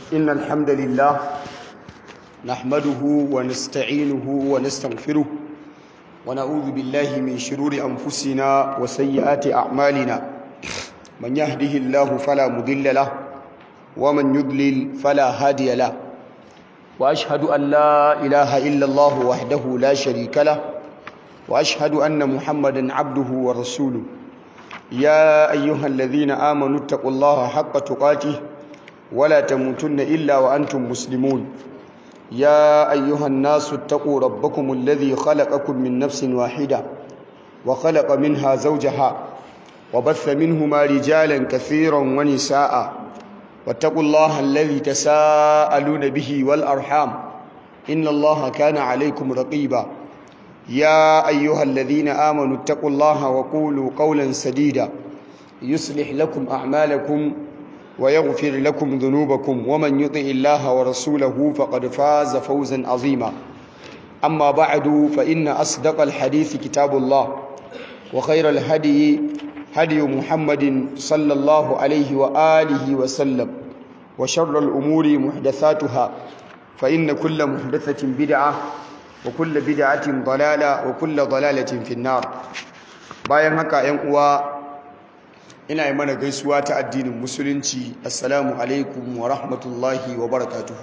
إن الحمد لله نحمده ونستعينه ونستغفره ونعوذ بالله من شرور أنفسنا وسيئات أعمالنا من يهده الله فلا مضل له ومن يضلل فلا هادي له وأشهد أن لا إله إلا الله وحده لا شريك له وأشهد أن محمدا عبده ورسوله يا أيها الذين آمنوا اتقوا الله حق تقاته ولا تموتن إلا وأنتم مسلمون يا أيها الناس اتقوا ربكم الذي خلقكم من نفس واحدة وخلق منها زوجها وبث منهما رجالا كثيرا ونساء واتقوا الله الذي تساءلون به والأرحام إن الله كان عليكم رقيبا يا أيها الذين آمنوا اتقوا الله وقولوا قولا سديدا يصلح لكم أعمالكم ويغفر لكم ذنوبكم ومن يطع الله ورسوله فقد فاز فوزا عظيما أما بعد فإن أصدق الحديث كتاب الله وخير الهدي هدي محمد صلى الله عليه وآله وسلم وشر الأمور محدثاتها فإن كل محدثة بدعة وكل بدعة ضلالة وكل ضلالة في النار bayan haka ‘yan uwa ina yi mana gaisuwa ta addinin musulunci assalamu alaikum wa rahmatullahi wa barakatuhu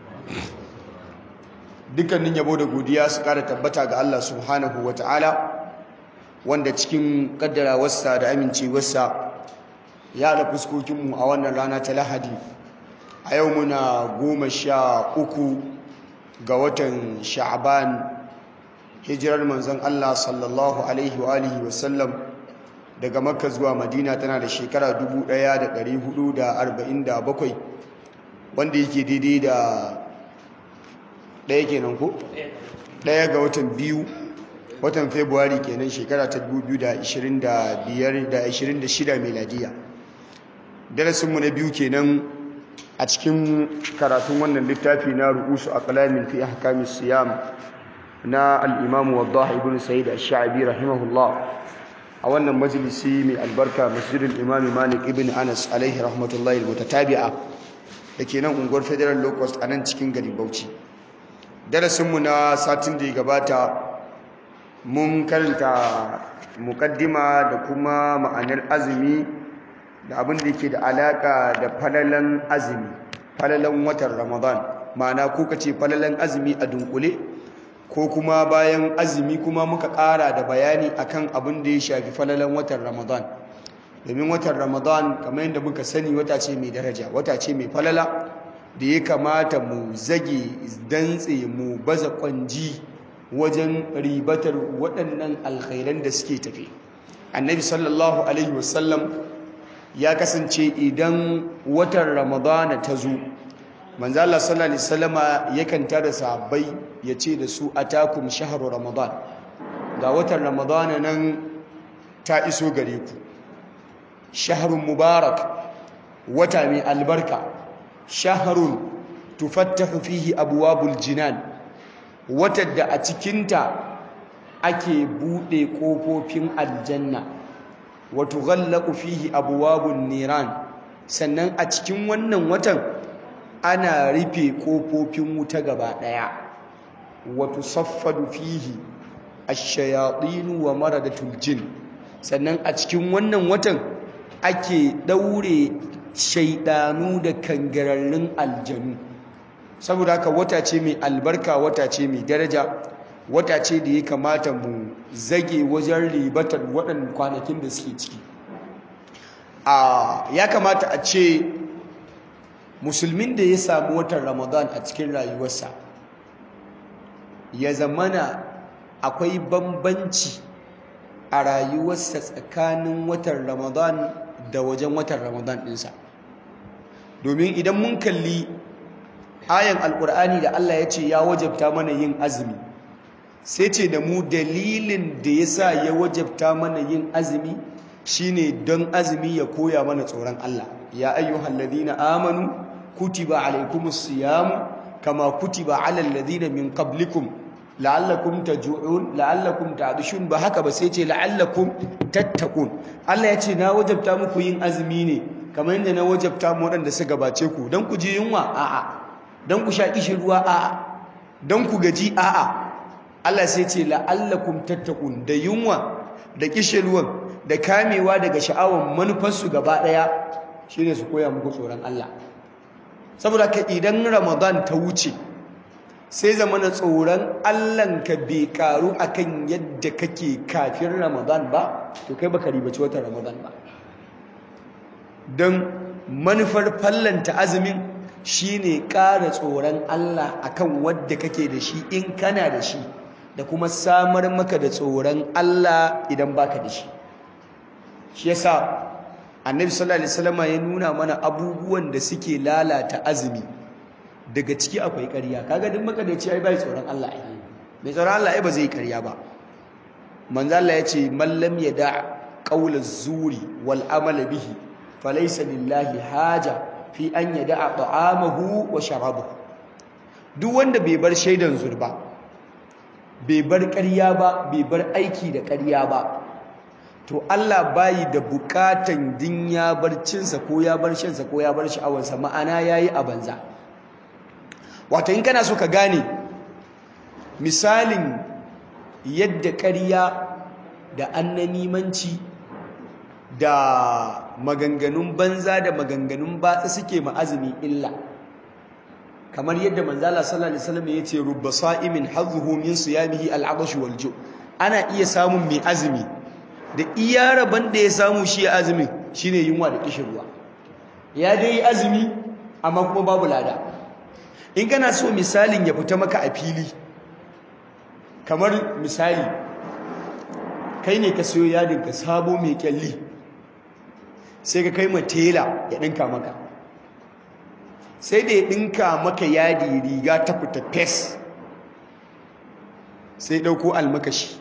dukkanin yabo da godiya su kara tabbata ga Allah subhanahu wa ta'ala wanda cikin kaddarawarsa da amincewarsa ya da fuskokinmu a wannan rana ta lahadi a yau muna goma sha uku ga watan sha'aban hijirar manzon Allah sallallahu alaihi wa alihi wasallam daga makka zuwa madina tana da shekara 1447 wanda yake daidai da ɗaya kenan ko? ɗaya ga watan biyu watan februari kenan shekara ta 2025-26 meladiya darasinmu na biyu kenan a cikin karatun wannan littafi na ru'usu a kalamin fi ahkamis siyam na al'imamu wadda ibn sa'id al-sha'abi rahimahullah a wannan majalisi mai albarka masjidin imami malik ibn anas alaihi rahmatullahi mutatabi'a da ke nan unguwar federal low cost a nan cikin garin bauchi darasinmu na satin da ya gabata mun karanta mukaddima da kuma ma'anar azumi da abin da yake da alaka da falalan azumi falalan watan ramadan ma'ana ko ka ce falalan azumi a dunkule ko kuma bayan azumi kuma muka ƙara da bayani akan abin da ya shafi falalan watan ramadan domin watan ramadan kamar yadda muka sani wata ce mai daraja wata ce mai falala da ya kamata mu zage dantse mu baza kwanji wajen ribatar waɗannan alkhairan da suke tafe annabi sallallahu alaihi wasallam ya kasance idan watan ramadana ta zo manzo Allah sallallahu alaihi wasallama yakan tada sahabbai ya ce da su atakum shahru ramadan ga watan ramadana nan ta iso gare ku shahrun mubarak wata mai albarka shahrun tufattahu fihi abwabul jinan watan da a cikinta ake bude kofofin aljanna wa tughallaqu fihi abwabun niran sannan a cikin wannan watan ana rufe kofofin wuta gaba daya wa tusaffadu fihi ash-shayatin wa maradatul jin sannan a cikin wannan watan ake daure shaidanu da kangararrun aljanu saboda haka wata ce mai albarka wata ce mai daraja wata ce da ya kamata mu zage wajen ribatar waɗannan kwanakin da suke ciki ya kamata a ce musulmin da ya samu watan ramadan a cikin rayuwarsa ya zamana akwai bambanci a rayuwarsa tsakanin watan ramadan da wajen watan ramadan ɗinsa domin idan mun kalli ayan alkur'ani da Allah ya ce ya wajabta mana yin azumi sai ce da mu dalilin da ya sa ya wajabta mana yin azumi shine don azumi ya koya mana tsoron Allah ya ayyuhal ladina amanu kutiba alaikumus siyam kama kutiba alal ladina min qablikum la'allakum taj'un la'allakum ta'dishun ba haka ba sai ce la'allakum tattaqun Allah ya ce na wajabta muku yin azumi ne kamar yadda na wajabta mu waɗanda suka gabace ku don ku ji yunwa a'a don ku sha kishin ruwa a'a don ku gaji a'a Allah sai ce la'allakum tattaqun da yunwa da kishin ruwan da kamewa daga sha'awan manufarsu gaba ɗaya shine su koya muku tsoron Allah saboda ka idan Ramadan ta wuce sai zamana tsoron Allahnka bai karu akan yadda kake kafin Ramadan ba to kai baka ribaci watan Ramadan ba don manufar fallanta azumin shine ƙara tsoron Allah akan wadda kake da shi in kana da shi da kuma samar maka da tsoron Allah idan baka da shi shi yasa annabi sallallahu alaihi wasallam ya nuna mana abubuwan da suke lalata azumi daga ciki akwai ƙarya kaga duk maka da ce ai bai tsoron Allah ai mai tsoron Allah ai ba zai ƙarya ba manzo Allah ya ce man lam yada qawla zuri wal amala bihi falaysa lillahi haja fi an yada ta'amahu wa sharabahu duk wanda bai bar shaidan zurba bai bar ƙarya ba bai bar aiki da ƙarya ba to Allah bayi da bukatan din ya bar cinsa ko ya bar shansa ko ya bar sha'awarsa ma'ana yayi a banza wato in kana so ka gane misalin yadda ƙarya da annanimanci da maganganun banza da maganganun batsa suke ma'azumi illa kamar yadda manzala sallallahu alaihi wasallam yace rubba sa'imin hazzuhu min siyamihi al'abash wal ju ana iya samun mai azumi da iya rabon da ya samu shi azumin shine yunwa da kishirwa ya dai azumi amma kuma babu lada in kana so misalin ya fita maka a fili kamar misali kai ne ka siyo yadin ka sabo mai kyalli sai ka kai ma tela ya dinka maka sai da ya dinka maka yadi riga ta fita fes sai dauko almakashi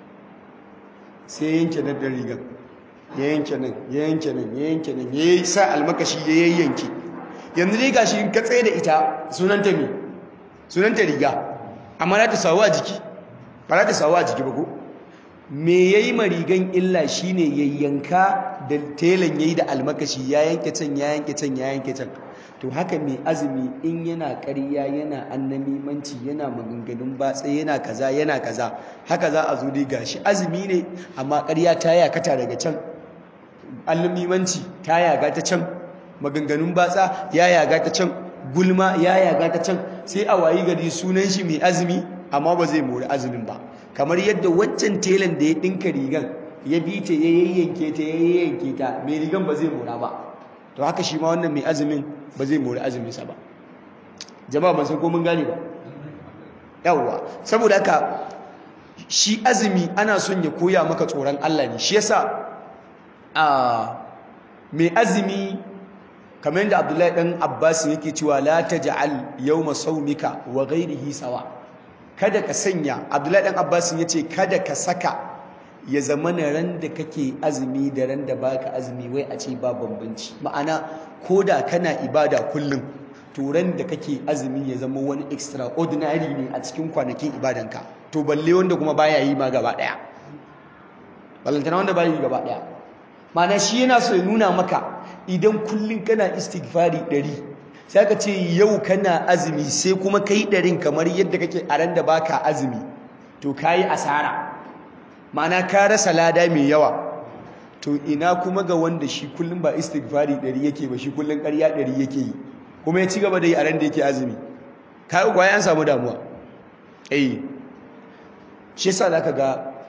sai yanke nan da rigar ya yanke nan ya yanke nan ya yanke nan ya yi sa almakashi ya yayyanke yanzu dai gashi in ka tsaye da ita sunanta me sunanta riga amma za ta sawu a jiki ba za ta sawu a jiki ba ko me yayi ma rigan illa shine yayyanka da telan yayi da almakashi ya yanke can ya yanke can ya yanke can to haka mai azumi in yana ƙarya yana annamimanci yana maganganun batsa yana kaza yana kaza haka za a zo dai gashi azumi ne amma ƙarya ta yakata daga can annamimanci ta yaga ta can maganganun batsa ya yaga ta can gulma ya yaga ta can sai a wayi gari sunan shi mai azumi amma ba zai mori azumin ba kamar yadda wancan telan da ya ɗinka rigan ya bi ta ya yayyanke ta ya yayyanke ta mai rigan ba zai mora ba to haka shi ma wannan mai azumin ba zai mori azuminsa ba jama'a ban san ko mun gane ba yawwa saboda haka shi azumi ana son ya koya maka tsoron Allah ne shi yasa a mai azumi kamar yadda Abdullahi dan Abbas yake cewa la taj'al yawma sawmika wa ghayrihi sawa kada ka sanya Abdullahi dan Abbas yace kada ka saka ya zama na ran da kake azumi da ran da baka azumi wai a ce ba bambanci ma'ana ko da kana ibada kullum to ran da kake azumi ya zama wani extraordinary ne a cikin kwanakin ibadanka to balle wanda kuma baya yi ma gaba daya ballantana wanda baya yi gaba daya ma'ana shi yana so ya nuna maka idan kullum kana istighfari ɗari sai ka ce yau kana azumi sai kuma kai ɗarin kamar yadda kake a ran da baka azumi to kayi asara ma'ana ka rasa lada mai yawa to ina kuma ga wanda shi kullum ba istighfari ɗari yake ba shi kullum ƙarya ɗari yake yi kuma ya ci gaba da yi a ran da yake azumi ka yi kwaye an samu damuwa eh shi yasa za ka ga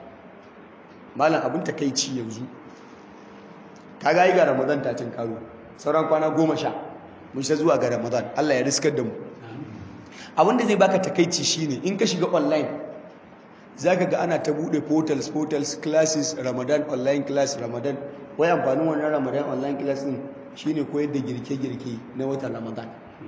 malam abin takaici yanzu ka ga yi ga ramadan ta cin karo sauran kwana goma sha mun sha zuwa ga ramadan allah ya riskar da mu abin da zai baka takaici shine in ka shiga online za ka ga ana ta buɗe portals portals classes ramadan online class ramadan wai amfanin wannan ramadan online class ɗin shine koyar da girke-girke na watan ramadan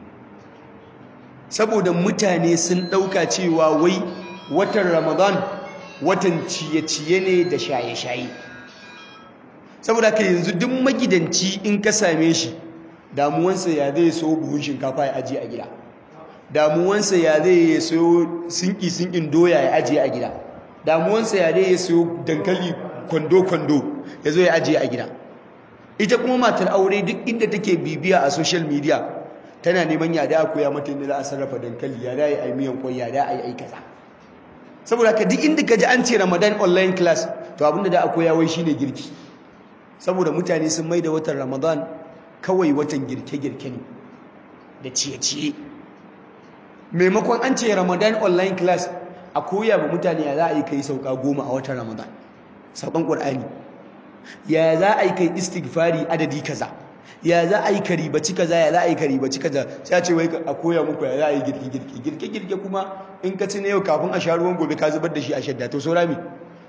saboda mutane sun ɗauka cewa wai watan ramadan watan ciye-ciye ne da shaye-shaye saboda ka yanzu duk magidanci in ka same shi damuwansa ya zai so buhun shinkafa ya ajiye a gida damuwansa ya zai ya sayo sinki-sinkin doya ya ajiye a gida damuwansa ya zai ya sayo dankali kwando-kwando ya zo ya ajiye a gida ita kuma matar aure duk inda take bibiya a social media tana neman ya da koya mata inda za a sarrafa dankali ya da yi miyan kwai ya da yi kaza saboda ka duk inda ka ji an ce ramadan online class to abinda da a koya wai shine girki saboda mutane sun mai da watan ramadan kawai watan girke-girke ne da ciye-ciye maimakon an ce ramadan online class a koya ma mutane ya za a yi kai sauka goma a watan ramadan saukan ƙwar'ani ya za a yi kai istighfari adadi kaza ya za a yi karibaci kaza ya za a yi karibaci kaza sai a ce wai a koya muku ya za a yi girke-girke girke-girke kuma in ka ci na yau kafin a sha ruwan gobe ka zubar da shi a shadda to saura me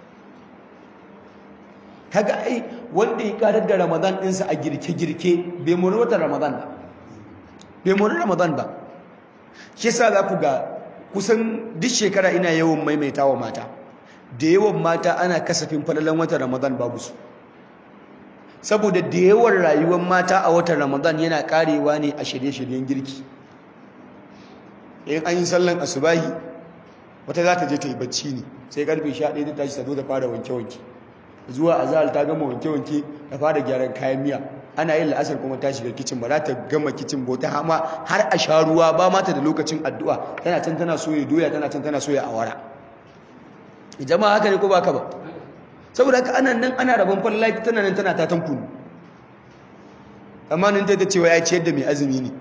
kaga ai wanda ya karar da ramadan ɗinsa a girke-girke bai mori watan ramadan ba bai mori ramadan ba shi sa za ku ga kusan duk shekara ina yawan maimaita wa mata da yawan mata ana kasafin falalan watan ramadan babu su saboda da yawan rayuwar mata a watan ramadan yana karewa ne a shirye-shiryen girki in an yi sallan asubahi wata za ta je ta yi bacci ne sai karfe 11 ta tashi ta zo da fara wanke-wanke zuwa azahar ta gama wanke-wanke ta fara gyaran kayan miya ana yin la'asar kuma ta shiga kicin ba za ta gama kicin ba ta hama har a sha ruwa ba mata da lokacin addu'a tana can tana soya doya tana can tana soya awara jama'a haka ne ko ba ka ba saboda haka ana nan ana rabon fallaki tana nan tana tatan kunu amma nan ta cewa ya ciyar da mai azumi ne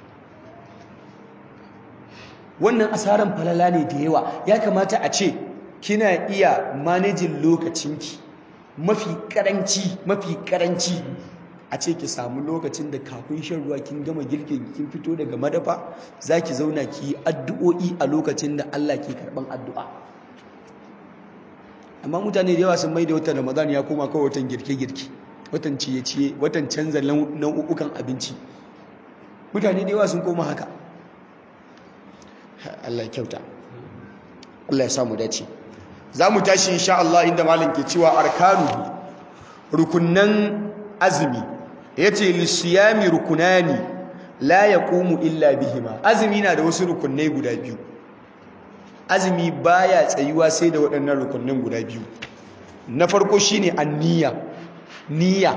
wannan asaran falala ne da yawa ya kamata a ce kina iya manejin lokacinki mafi karanci mafi karanci a ce ki samu lokacin da kafin shan ruwa kin gama girkin kin fito daga madafa zaki zauna ki yi addu'o'i a lokacin da Allah ke karban addu'a amma mutane da yawa sun mai da watan Ramadan ya koma kawai watan girke-girke watan ciye-ciye watan canza nau'ukan abinci mutane da yawa sun koma haka Allah ya kyauta Allah ya samu dace za mu tashi insha Allah inda malam ke cewa arkanu rukunnan azumi yace lisiyami rukunani la yaqumu illa bihima azumi na da wasu rukunnai guda biyu azumi baya tsayuwa sai da waɗannan rukunnan guda biyu na farko shine anniya niyya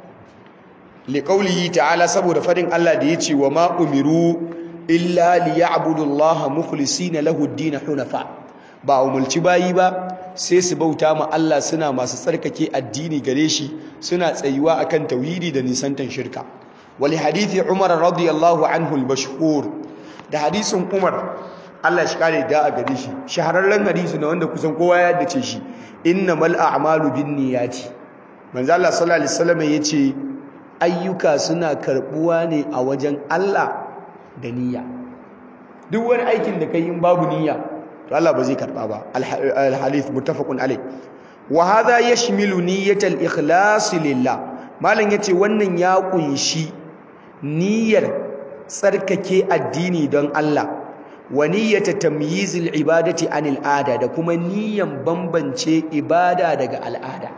liqaulihi ta'ala saboda fadin Allah da yace wa ma umiru illa liya'budu Allah mukhlisina lahu ad-din hunafa ba umulci bayi ba sai su bauta ma Allah suna masu tsarkake addini gare shi suna tsayuwa akan tauhidi da nisantan shirka wali hadithi Umar radiyallahu anhu al-mashhur da hadisin Umar Allah shi kare da a gare shi shahararren hadisi na wanda kusan kowa ya dace shi innamal a'malu binniyati manzo Allah sallallahu alaihi wasallam yace ayyuka suna karbuwa ne a wajen Allah da niyya duk wani aikin da kai in babu niyya to Allah ba zai karba ba al-hadith muttafaqun alayh wa hadha yashmilu niyyatal ikhlas lillah malan yace wannan ya kunshi niyyar tsarkake addini don Allah wa niyyata tamyizil ibadati anil ada da kuma niyyan bambance ibada daga al'ada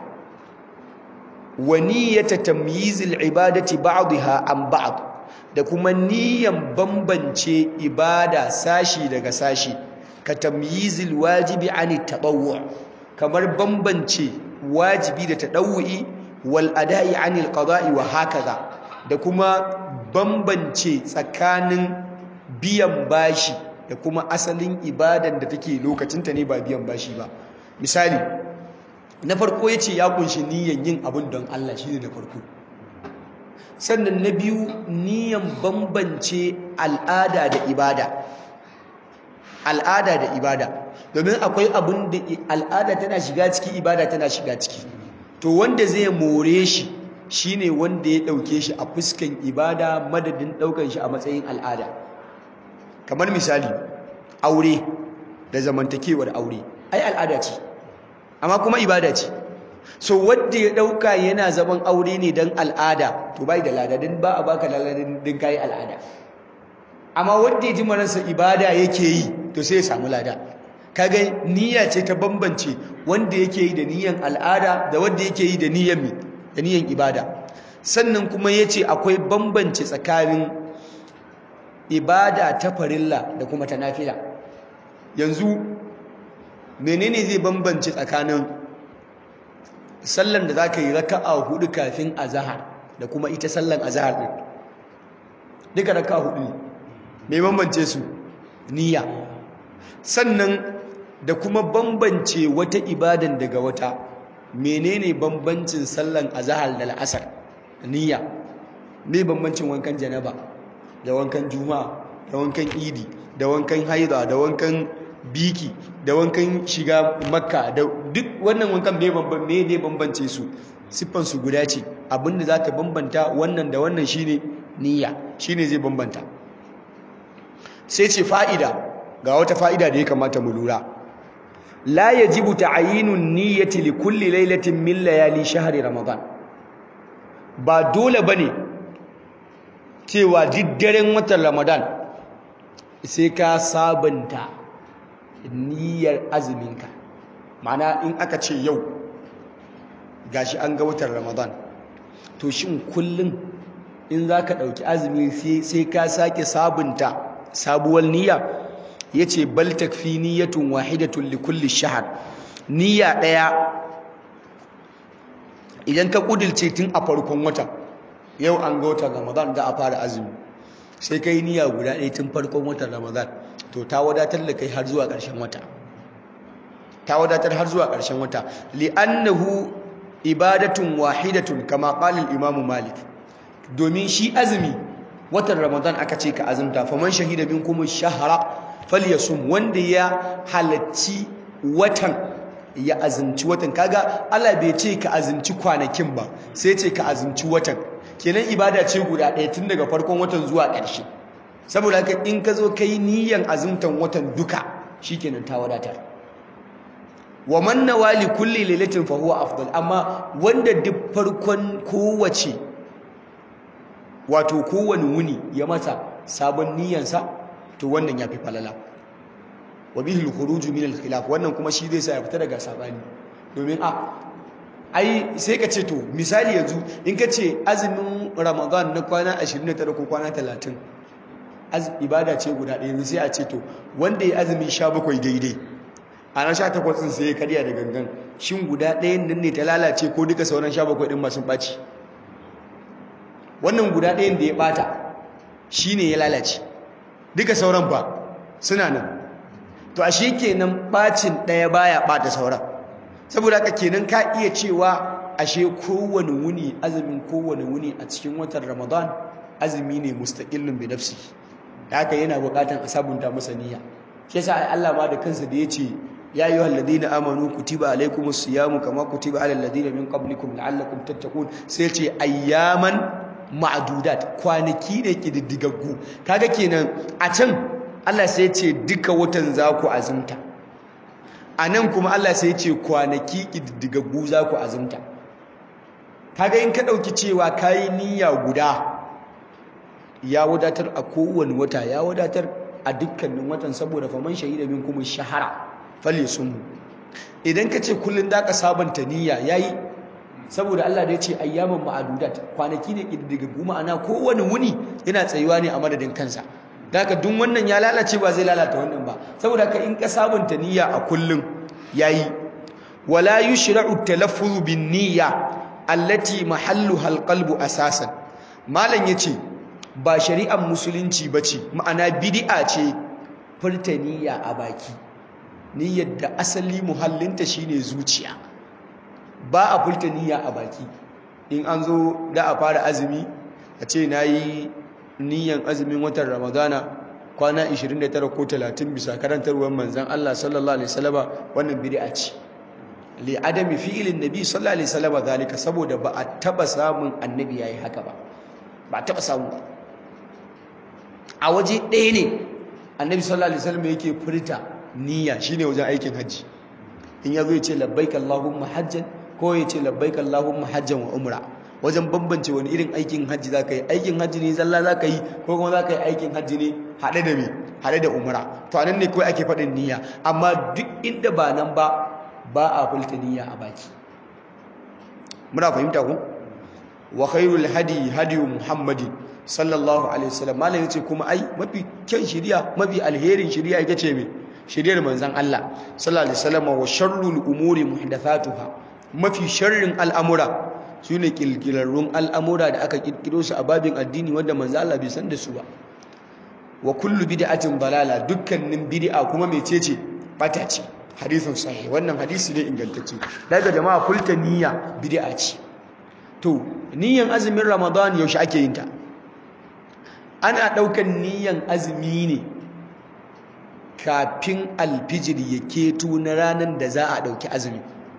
wa niyyata tamyizil ibadati ba'daha an ba'd da kuma niyyan bambance ibada sashi daga sashi ka tamyizil wajibi ani tatawwu kamar bambance wajibi da tadawwi wal ada'i anil qada'i wa hakaza da kuma bambance tsakanin biyan bashi da kuma asalin ibadan da take lokacinta ne ba biyan bashi ba misali na farko yace ya kunshi niyyan yin abun don Allah shine na farko sannan na biyu niyyan bambance al'ada da ibada al'ada da ibada domin akwai abin da al'ada tana shiga ciki ibada tana shiga ciki to wanda zai more shi shine wanda ya dauke shi a fuskan ibada madadin daukan shi a matsayin al'ada kamar misali aure da zamantakewar aure ai al'ada ce amma kuma ibada ce so wanda ya dauka yana zaman aure ne dan al'ada to bai da lada din ba a baka laladin din kai al'ada amma wanda ya ji maransa ibada yake yi to sai ya samu lada kaga niyya ce ta bambance wanda yake yi da niyyan al'ada da wanda yake yi da niyyan mi da niyyan ibada sannan kuma yace akwai bambance tsakanin ibada ta farilla da kuma ta nafila yanzu menene zai bambance tsakanin sallan da zaka yi raka'a hudu kafin azhar da kuma ita sallan azhar din duka raka hudu me bambance su niyya sannan da kuma bambance wata ibadan daga wata menene bambancin sallan azhar da al'asar niyya me bambancin wankan janaba da wankan juma'a da wankan idi da wankan haida da wankan biki da wankan shiga makka da duk wannan wankan me bamban me ne bambance su siffan su guda ce abinda za ta bambanta wannan da wannan shine niyya shine zai bambanta sai ce fa'ida ga wata fa'ida da ya kamata mu lura la yajibu ta'yinun niyyati li kulli lailatin min layali shahri ramadan ba dole bane cewa diddaren watan ramadan sai ka sabanta niyyar azuminka ma'ana in aka ce yau gashi an ga watan ramadan to shin kullum in za ka ɗauki azumi sai ka sake sabunta sabuwar niyya ya ce bal takfi niyyatun wahidatun likulli shahar niyya ɗaya idan ka ƙudilce tun a farkon wata yau an ga watan ramadan za a fara azumi sai ka yi niyya guda ɗaya tun farkon watan ramadan to ta wadatar da kai har zuwa ƙarshen wata ta wadatar har zuwa ƙarshen wata li'annahu ibadatun wahidatun kama qala al-imam malik domin shi azumi watan ramadan aka ce ka azumta faman shahida minkum ash-shahra falyasum wanda ya halacci watan ya azumci watan kaga Allah bai ce ka azumci kwanakin ba sai ce ka azumci watan kenan ibada ce guda ɗaya tun daga farkon watan zuwa ƙarshe saboda haka in ka zo kai niyyan azumtan watan duka shikenan ta wadatar wa man nawali kulli lailatin fa huwa afdal amma wanda duk farkon kowace wato kowane wuni ya mata sabon niyyansa to wannan yafi falala wa bihi al-khuruj min al-khilaf wannan kuma shi zai sa ya fita daga sabani domin a ai sai ka ce to misali yanzu in ka ce azumin ramadan na kwana 29 ko kwana 30 ibada ce guda ɗaya yanzu sai a ce to wanda ya azumi 17 daidai a ran 18 din sai ya karya da gangan shin guda ɗayan nan ne ta lalace ko duka sauran 17 din masu ɓaci wannan guda ɗayan da ya ɓata shi ne ya lalace duka sauran ba suna nan to ashe kenan ɓacin ɗaya baya ɓata sauran saboda haka kenan ka iya cewa ashe kowane wuni azumin kowane wuni a cikin watan ramadan azumi ne mustaqillun bi nafsi haka yana buƙatan a sabunta masa niyya shi yasa ai Allah ma da kansa da yace ya ayyuhal ladina amanu kutiba alaykumus siyamu kama kutiba alal ladina min qablikum la'allakum tattaqun sai ce ayyaman ma'adudat kwanaki ne kididdigaggu kaga kenan a can Allah sai ce duka watan za ku azumta a nan kuma Allah sai ce kwanaki kididdigaggu za ku azumta kaga in ka ɗauki cewa kayi niyya guda ya wadatar a kowane wata ya wadatar a dukkanin watan saboda faman shahida min kuma shahara falle sun idan ka ce kullum da ka sabanta niyya yayi saboda Allah da ya ce ayyaman ma'adudat kwanaki ne kididdigaggu ma'ana kowane wuni yana tsayuwa ne a madadin kansa daga duk wannan ya lalace ba zai lalata wannan ba saboda ka in ka sabunta niyya a kullum yayi wala yushra'u talaffuz bin niyya allati mahalluha alqalbu asasan malam yace ba shari'ar musulunci bace ma'ana bid'a ce furta niyya a baki niyyar da asali muhallinta shine zuciya ba a furta niyya a baki in an zo da a fara azumi a ce na yi niyyan azumin watan ramadana kwana 29 ko 30 bisa karantarwar manzan Allah sallallahu alaihi wasallama wannan bid'a ce li adami fi'ilin nabi sallallahu alaihi wasallama zalika saboda ba a taba samun annabi yayi haka ba ba a taba samu ba a waje ɗaya ne annabi sallallahu alaihi wasallama yake furta niyya shine wajen aikin hajji in yazo ya ce labbaik allahumma hajjan ko ya ce labbaik Allahumma hajjan wa umra wajen bambance wani irin aikin hajji za ka yi aikin hajji ne zalla za ka yi ko kuma za ka yi aikin hajji ne haɗe da me haɗe da umra to anan ne kawai ake faɗin niyya amma duk inda ba nan ba ba a fulta niyya a baki muna fahimta ku wa khairul hadi hadi muhammadin sallallahu alaihi wasallam malam yace kuma ai mafi kyan shiriya mafi alherin shiriya ita ce me shiriyar manzon Allah sallallahu alaihi wasallam wa sharrul umuri muhdathatuha mafi sharrin al'amura su ne kirkirarrun al'amura da aka kirkiro su a babin addini wanda manzo Allah bai san da su ba wa kullu bid'atin dalala dukkanin bid'a kuma mecece bata ce hadisin sahih wannan hadisi ne ingantacce daga jama'a kulta niyya bid'a ce to niyyan azumin ramadan yaushe ake yin ta ana daukan niyyan azumi ne kafin alfijir ya keto na ranar da za a dauki azumi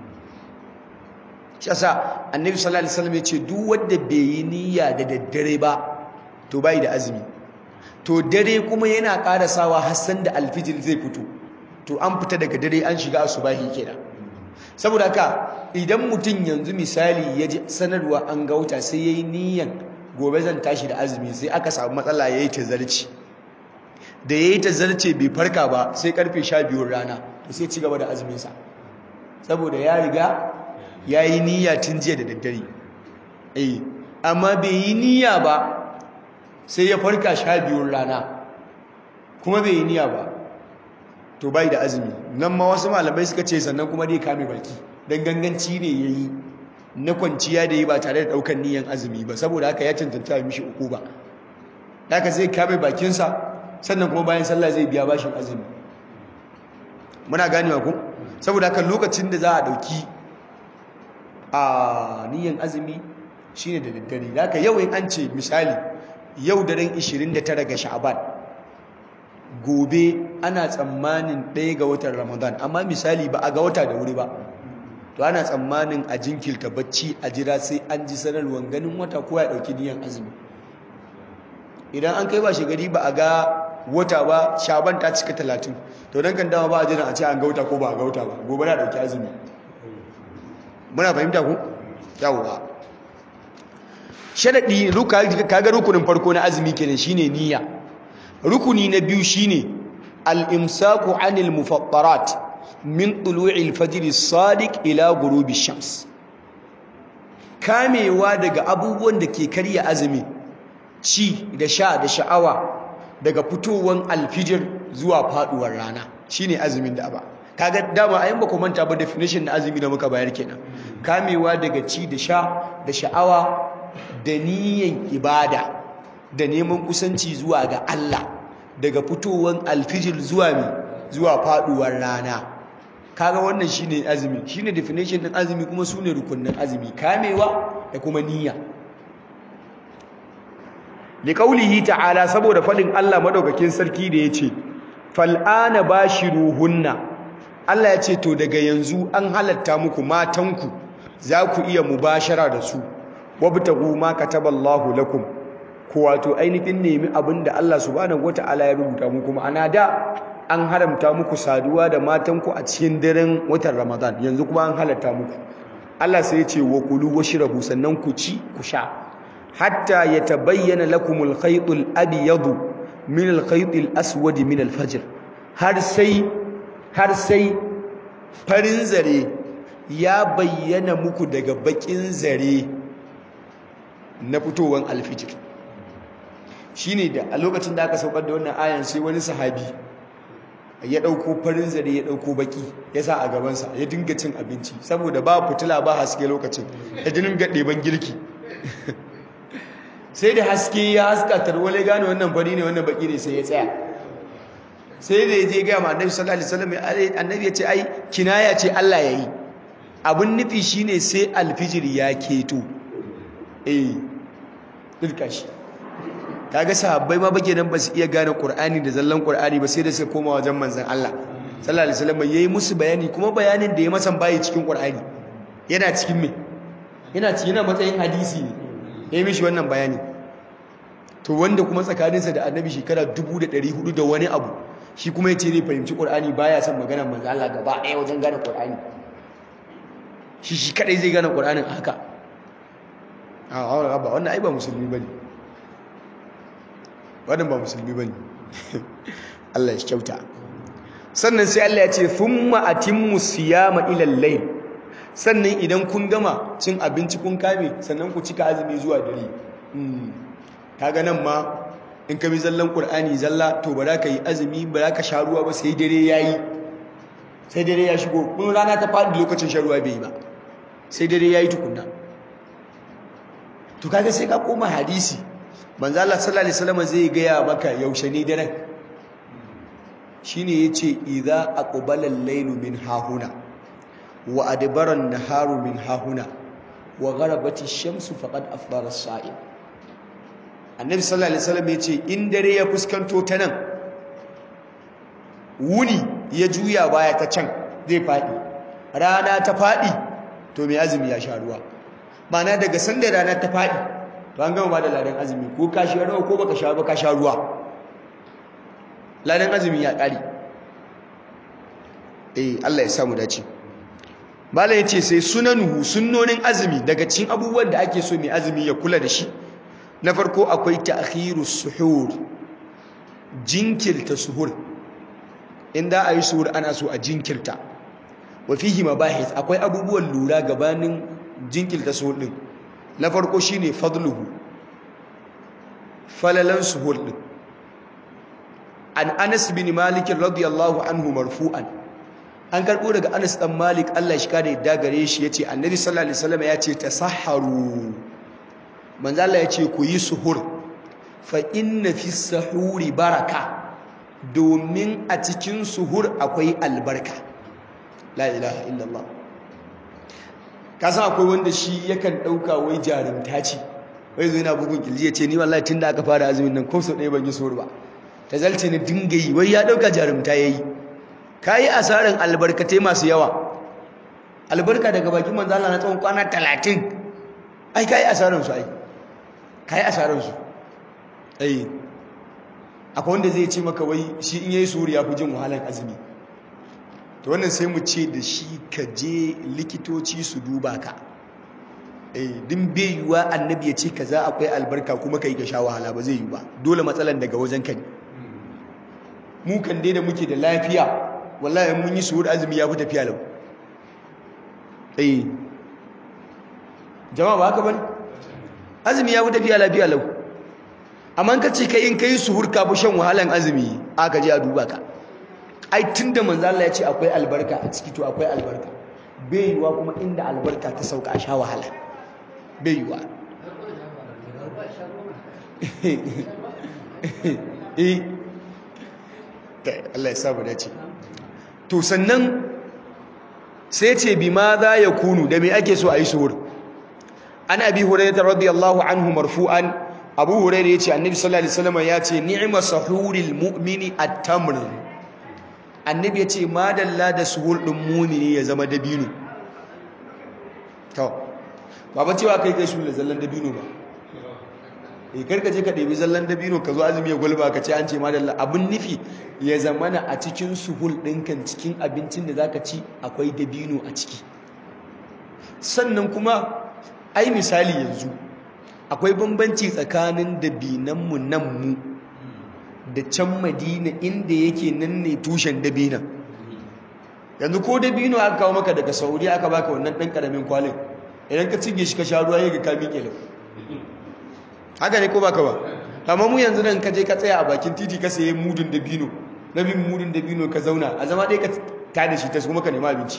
shi yasa annabi sallallahu alaihi wasallam ya ce duk wanda bai yi niyya da daddare ba to bai da azumi to dare kuma yana karasawa hassan da alfijir zai fito to an fita daga dare an shiga asubahi kenan saboda haka idan mutum yanzu misali ya ji sanarwa an gauta sai yayi niyyan gobe zan tashi da azumi sai aka samu matsala yayi tazarci da yayi tazarce bai farka ba sai karfe 12 rana to sai ci gaba da azumin sa saboda ya riga yayi niyya tun jiya da daddare eh amma bai yi niyya ba sai ya farka sha biyun rana kuma bai yi niyya ba to bai da azumi nan ma wasu malamai suka ce sannan kuma dai kame baki don ganganci ne ya yi na kwanciya da yi ba tare da ɗaukar niyan azumi ba saboda haka ya cancanta mishi uku ba haka zai kame bakinsa sannan kuma bayan sallah zai biya bashin azumi muna ganewa ku saboda haka lokacin da za a ɗauki a niyan azumi shine da daddare haka yau in an ce misali yau daren 29 ga sha'aban gobe ana tsammanin ɗaya ga watan ramadan amma misali ba a ga wata da wuri ba to ana tsammanin a jinkirta bacci a jira sai an ji sanarwar ganin wata ko ya ɗauki niyan azumi idan an kai ba gari ba a ga wata ba shaban ta cika talatin to don kan dama ba a jira a ce an ga wata ko ba a ga wata ba gobe na ɗauki azumi muna fahimta ku yawwa sharaɗi kaga rukunin farko na azumi kenan shine niyya rukuni na biyu shine al-imsaku anil mufattarat min tulu'il fajr as-sadiq ila ghurubi shams kamewa daga abubuwan da ke karya azumi ci da sha da sha'awa daga fitowar alfijir zuwa faduwar rana shine azumin da ba kaga dama ayin ba ku manta ba definition na azumi da muka bayar kenan kamewa daga ci da sha da sha'awa da niyan ibada da neman kusanci zuwa ga Allah daga fitowar alfijir zuwa mi zuwa faduwar rana kaga wannan shine azumi shine definition din azumi kuma sune rukunnin azumi kamewa da kuma niyya liqaulihi ta'ala saboda fadin Allah madaukakin sarki da yace fal'ana bashiruhunna Allah ya ce to daga yanzu an halatta muku matanku za ku iya mubashara da su wabtagu ma kataballahu lakum ko wato ainihin nemi abinda Allah subhanahu wataala ya rubuta muku ma'ana da an haramta muku saduwa da matanku a cikin daren watan Ramadan yanzu kuma an halatta muku Allah sai ya ce wa kulu washrabu sannan ku ci ku sha hatta yatabayyana lakumul khaytul abyadu min al khaytil aswad min al fajr har sai har sai farin zare ya bayyana muku daga bakin zare na fitowar alfijir shine da a lokacin da aka saukar da wannan ayan sai wani sahabi ya dauko farin zare ya dauko baki ya sa a gabansa ya dinga cin abinci saboda ba fitila ba haske lokacin ya dinga ɗeban girki sai da haske ya haska tarwale gane wannan fari ne wannan baki ne sai ya tsaya sai da ya je gaya ma annabi sallallahu alaihi wasallam annabi ya ce ai kinaya ce Allah ya yi abin nufi shine sai alfijir ya keto eh dirka shi kaga sahabbai ma bake nan ba su iya gane qur'ani da zallan qur'ani ba sai da suka koma wajen manzon Allah sallallahu alaihi wasallam yayi musu bayani kuma bayanin da ya masan bayi cikin qur'ani yana cikin me yana cikin matsayin hadisi ne yayi mishi wannan bayani to wanda kuma tsakaninsa da annabi shekara 1400 da wani abu shi kuma ya ce zai fahimci ƙur'ani baya son maganar manzo Allah gaba ɗaya wajen gane ƙur'ani shi shi kadai zai gane ƙur'anin haka a ba wannan ai ba musulmi bane wannan ba musulmi bane Allah ya kyauta sannan sai Allah ya ce thumma atimmu siyama ila al-layl sannan idan kun gama cin abinci kun kame sannan ku cika azumi zuwa dare kaga nan ma in ka bi zallan ƙur'ani zalla to ba za ka yi azumi ba za ka sha ruwa ba sai dare ya yi sai dare ya shigo kun rana ta faɗi lokacin shan ruwa bai yi ba sai dare ya yi tukunna to kaga sai ka koma hadisi manzo Allah sallallahu alaihi wasallam zai gaya maka yaushe ne daren shine yace idza aqbala al-laylu min hahuna wa adbara an-naharu min hahuna wa gharabati ash-shamsu faqad afdara as-sa'im annabi sallallahu alaihi wasallam yace in dare ya fuskanto ta nan wuni ya juya baya ta can zai fadi rana ta fadi to mai azumi ya sha ruwa ma'ana daga sanda rana ta fadi to an gama ba da ladan azumi ko ka sha ruwa ko baka sha ba ka sha ruwa ladan azumi ya kare eh Allah ya samu dace Malam ya ce sai sunanuhu sunnonin azumi daga cikin abubuwan da ake so mai azumi ya kula da shi na farko akwai ta'khirus suhur jinkirta suhur inda ayi suhur ana so a jinkirta wa fihi mabahith akwai abubuwan lura gabanin jinkirta suhur din na farko shine fadluhu falalan suhur din an Anas bin Malik radiyallahu anhu marfu'an an karbo daga Anas dan Malik Allah shi kare da gare shi yace Annabi sallallahu alaihi wasallam yace tasahharu manzo Allah yace ku yi suhur fa inna fi sahuri baraka domin a cikin suhur akwai albarka la ilaha illallah kasan akwai wanda shi yakan dauka wai jarumta ce wai zo yana bugun kilji yace ni wallahi tunda aka fara azumin nan ko so ɗaya ban yi suhur ba ta zalce ni dinga yi wai ya dauka jarumta yayi kayi asarin albarkatai masu yawa albarka daga bakin manzo Allah na tsawon kwana 30 ai kayi asarin su ai kayi asarin su ai akwai wanda zai ce maka wai shi in yayi suri ya fi jin wahalar azumi to wannan sai mu ce da shi ka je likitoci su duba ka eh din bai yiwa annabi ya ce kaza akwai albarka kuma kai ka sha wahala ba zai yi ba dole matsalan daga wajen ka ne mu kan dai da muke da lafiya wallahi mun yi suhur azumi ya fi tafiya lau eh jama'a ba haka bane azumi ya fi tafiya lafiya lau amma ka ce kai in kai suhur ka fi shan wahalan azumi aka je a duba ka ai tunda manzo Allah ya ce akwai albarka a ciki to akwai albarka bai yiwa kuma inda albarka ta sauka a sha wahala bai yiwa eh Allah ya sabu dace to sannan sai ce bi ma za ya kunu da me ake so a yi suhur an abi hurairah radiyallahu anhu marfu'an abu hurairah yace annabi sallallahu alaihi wasallam yace ni'ma sahuril mu'mini at-tamr annabi yace madalla da suhur din mu'mini ya zama dabino to ba ba cewa kai kai shi da zallan dabino ba eh karka je ka ɗebi zallan dabino ka zo azumi ya gulba ka ce an ce madalla abin nufi ya zamana a cikin suhul ɗinkan cikin abincin da zaka ci akwai dabino a ciki sannan kuma ai misali yanzu akwai bambanci tsakanin dabinanmu nan mu da can madina inda yake nan ne tushen dabinan yanzu ko dabino aka kawo maka daga sauri aka baka wannan ɗan ƙaramin kwalin idan ka cinye shi ka sha ruwa ya ga ka miƙe lau haka ne ko baka ba amma mu yanzu nan ka je ka tsaya a bakin titi ka sayi mudun dabino na bin mudun dabino ka zauna a zama ɗaya ka tada shi ta kuma ka nema abinci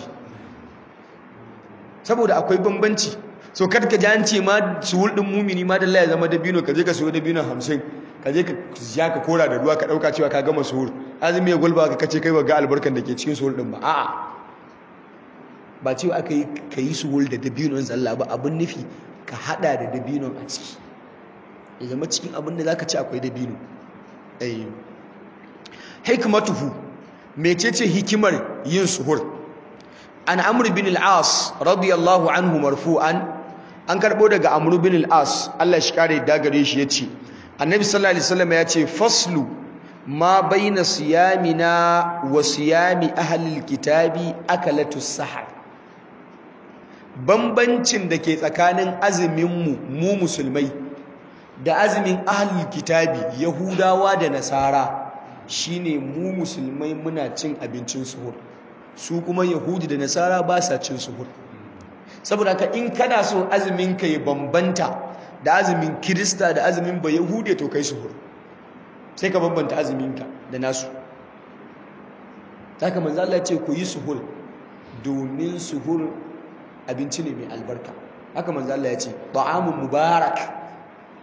saboda akwai bambanci so kad ka ji an ce ma suhul din mumini ma dalla ya zama dabino ka je ka sayo dabino hamsin ka je ka ya ka kora da ruwa ka ɗauka cewa ka gama suhur azumi ya gulba ka kace kai ba ga albarkan da ke cikin suhul din ba a'a ba cewa aka yi ka yi suhul da dabinon zalla ba abin nufi ka hada da dabinon a ciki ya zama cikin abin da za ka ci akwai dabino hikmatuhu mecece hikimar yin suhur an amur bin al'as radiyallahu anhu marfu'an an karɓo daga amur bin al'as Allah shi kare dagare shi ya ce annabi sallallahu alaihi wasallam ya ce faslu ma baina siyamina wa siyami ahlil kitabi akalatu sahar bambancin da ke tsakanin azumin mu mu musulmai da azumin ahlul kitabi yahudawa da nasara shine mu musulmai muna cin abincin suhur su kuma yahudi da nasara ba sa cin suhur saboda ka in kana so azumin ka ya bambanta da azumin kirista da azumin ba yahudi to kai suhur sai ka bambanta azumin ka da nasu haka manzo Allah ce ku yi suhur domin suhur abinci ne mai albarka haka manzo Allah ya ce ta'amun mubarak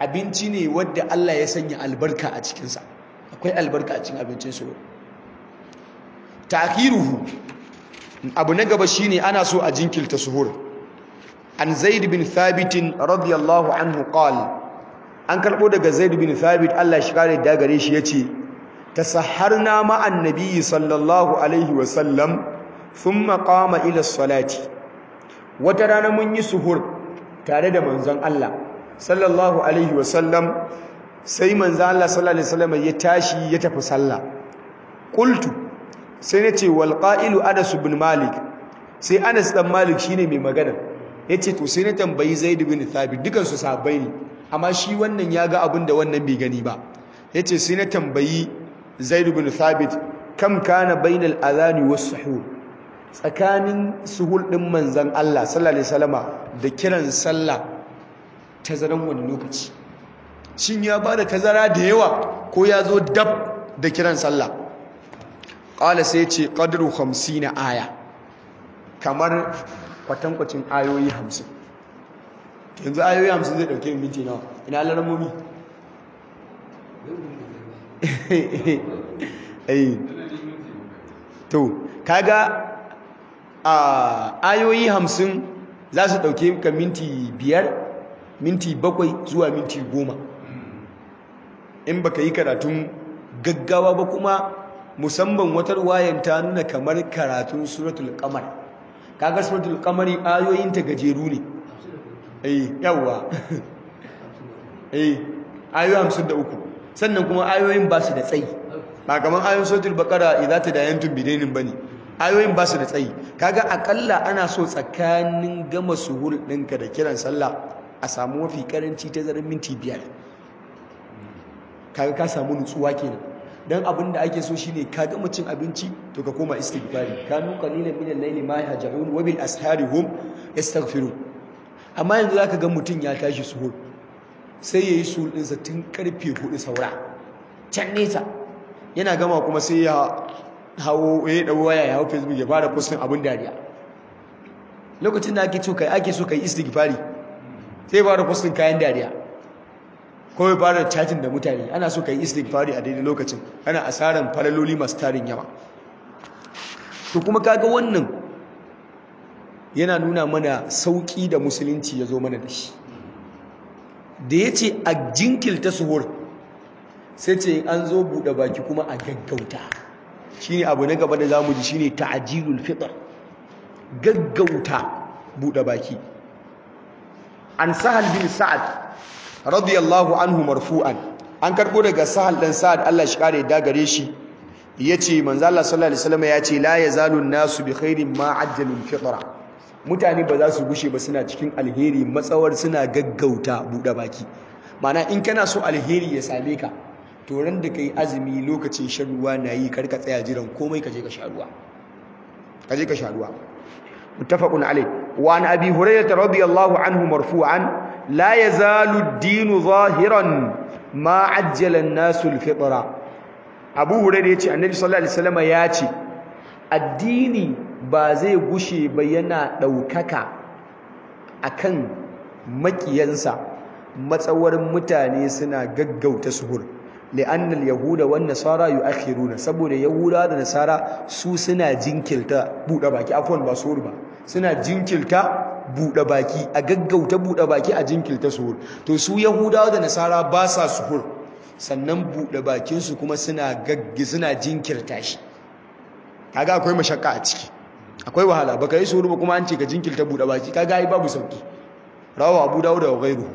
abinci ne wadda Allah ya sanya albarka a cikinsa akwai albarka a cikin abincin suhur ta'khiruhu abu na gaba shine ana so a jinkilta suhur an zaid bin thabit radiyallahu anhu qala an karbo daga zaid bin thabit Allah shi kare da gare shi yace tasahharna ma annabi sallallahu alaihi wa sallam thumma qama ila salati wata rana mun yi suhur tare da manzon Allah sallallahu alaihi wa sallam sai manzon Allah sallallahu alaihi wa sallam ya tashi ya tafi sallah qultu sai nace wal qa'ilu Anas ibn Malik sai Anas dan Malik shine mai magana yace to sai na tambayi Zaid bin Thabit dukan su sahabbai ne amma shi wannan ya ga abin da wannan bai gani ba yace sai na tambayi Zaid bin Thabit kam kana bainal adhani was suhur tsakanin suhul din manzon Allah sallallahu alaihi wasallama da kiran sallah tazaran wani lokaci shin ya bada tazara da yawa ko ya zo dab da kiran sallah qala sai ce qadru 50 aya kamar kwatankwacin ayoyi 50 yanzu ayoyi 50 zai dauke minti nawa ina laramomi eh to kaga a ayoyi 50 za su dauke ka minti biyar minti bakwai zuwa minti goma in baka yi karatun gaggawa ba kuma musamman wata wayan ta nuna kamar karatun suratul qamar kaga suratul qamari ayoyin ta gajeru ne eh yawa eh ayoyi 53 sannan kuma ayoyin ba su da tsayi ba kamar ayoyin suratul baqara idza tadayantum bidainin bane ayoyin ba su da tsayi kaga akalla ana so tsakanin gama suhur ɗinka da kiran sallah a samu mafi karanci ta zarin minti biyar kaga ka samu nutsuwa kenan dan abin da ake so shine ka gama cin abinci to ka koma istighfari kanu qalilan min al-layli ma yahja'un wa bil ashari hum yastaghfirun amma yanzu zaka ga mutun ya tashi suhur sai yayi suhur din sa tun karfe 4 saura can nesa yana gama kuma sai ya hawo ya dawo waya ya hawo facebook ya fara postin abin dariya lokacin da ake so kai ake so kai istighfari sai fara postin kayan dariya ko ya fara chatting da mutane ana so ka yi istighfari a daidai lokacin ana asaran falaloli masu tarin yawa to kuma kaga wannan yana nuna mana sauki da musulunci ya zo mana da shi da ya ce a jinkilta suhur sai ce an zo buɗe baki kuma a gaggauta shi ne abu na gaba da zamu ji shi ne ta'ajilul fitr gaggauta buɗe baki an sahal bin sa'ad radiyallahu anhu marfu'an an karbo daga sahal dan sa'ad Allah shi kare da gare shi yace manzo Allah sallallahu alaihi wasallam yace la yazalu an-nasu bi khairin ma ajjalu al-fitra mutane ba za su gushe ba suna cikin alheri matsawar suna gaggauta bude baki mana in kana so alheri ya same ka to ran da kai azumi lokacin shan ruwa nayi karka tsaya jiran komai kaje ka sha ruwa kaje ka sha ruwa muttafaqun alayh wa an abi hurairah radiyallahu anhu marfu'an لا يزال الدين ظاهرا ما عجل الناس الفطره Abu Hurairah yace Annabi sallallahu alaihi wasallam yace addini ba zai gushe ba yana daukaka akan makiyansa matsawar mutane suna gaggauta suhur li'anna al-yahuda wan nasara yu'akhiruna saboda yahuda da nasara su suna jinkirta bude baki afwan ba suhur ba suna jinkirta buɗe baki a gaggauta buɗe baki a jinkilta suhur to su yahudawa da nasara ba sa suhur sannan buɗe bakinsu kuma suna gaggi suna jinkirta shi kaga akwai mashakka a ciki akwai wahala baka yi suhur ba kuma an ce ka jinkilta buɗe baki kaga ai babu sauki rawa abu dawud wa ghayruhu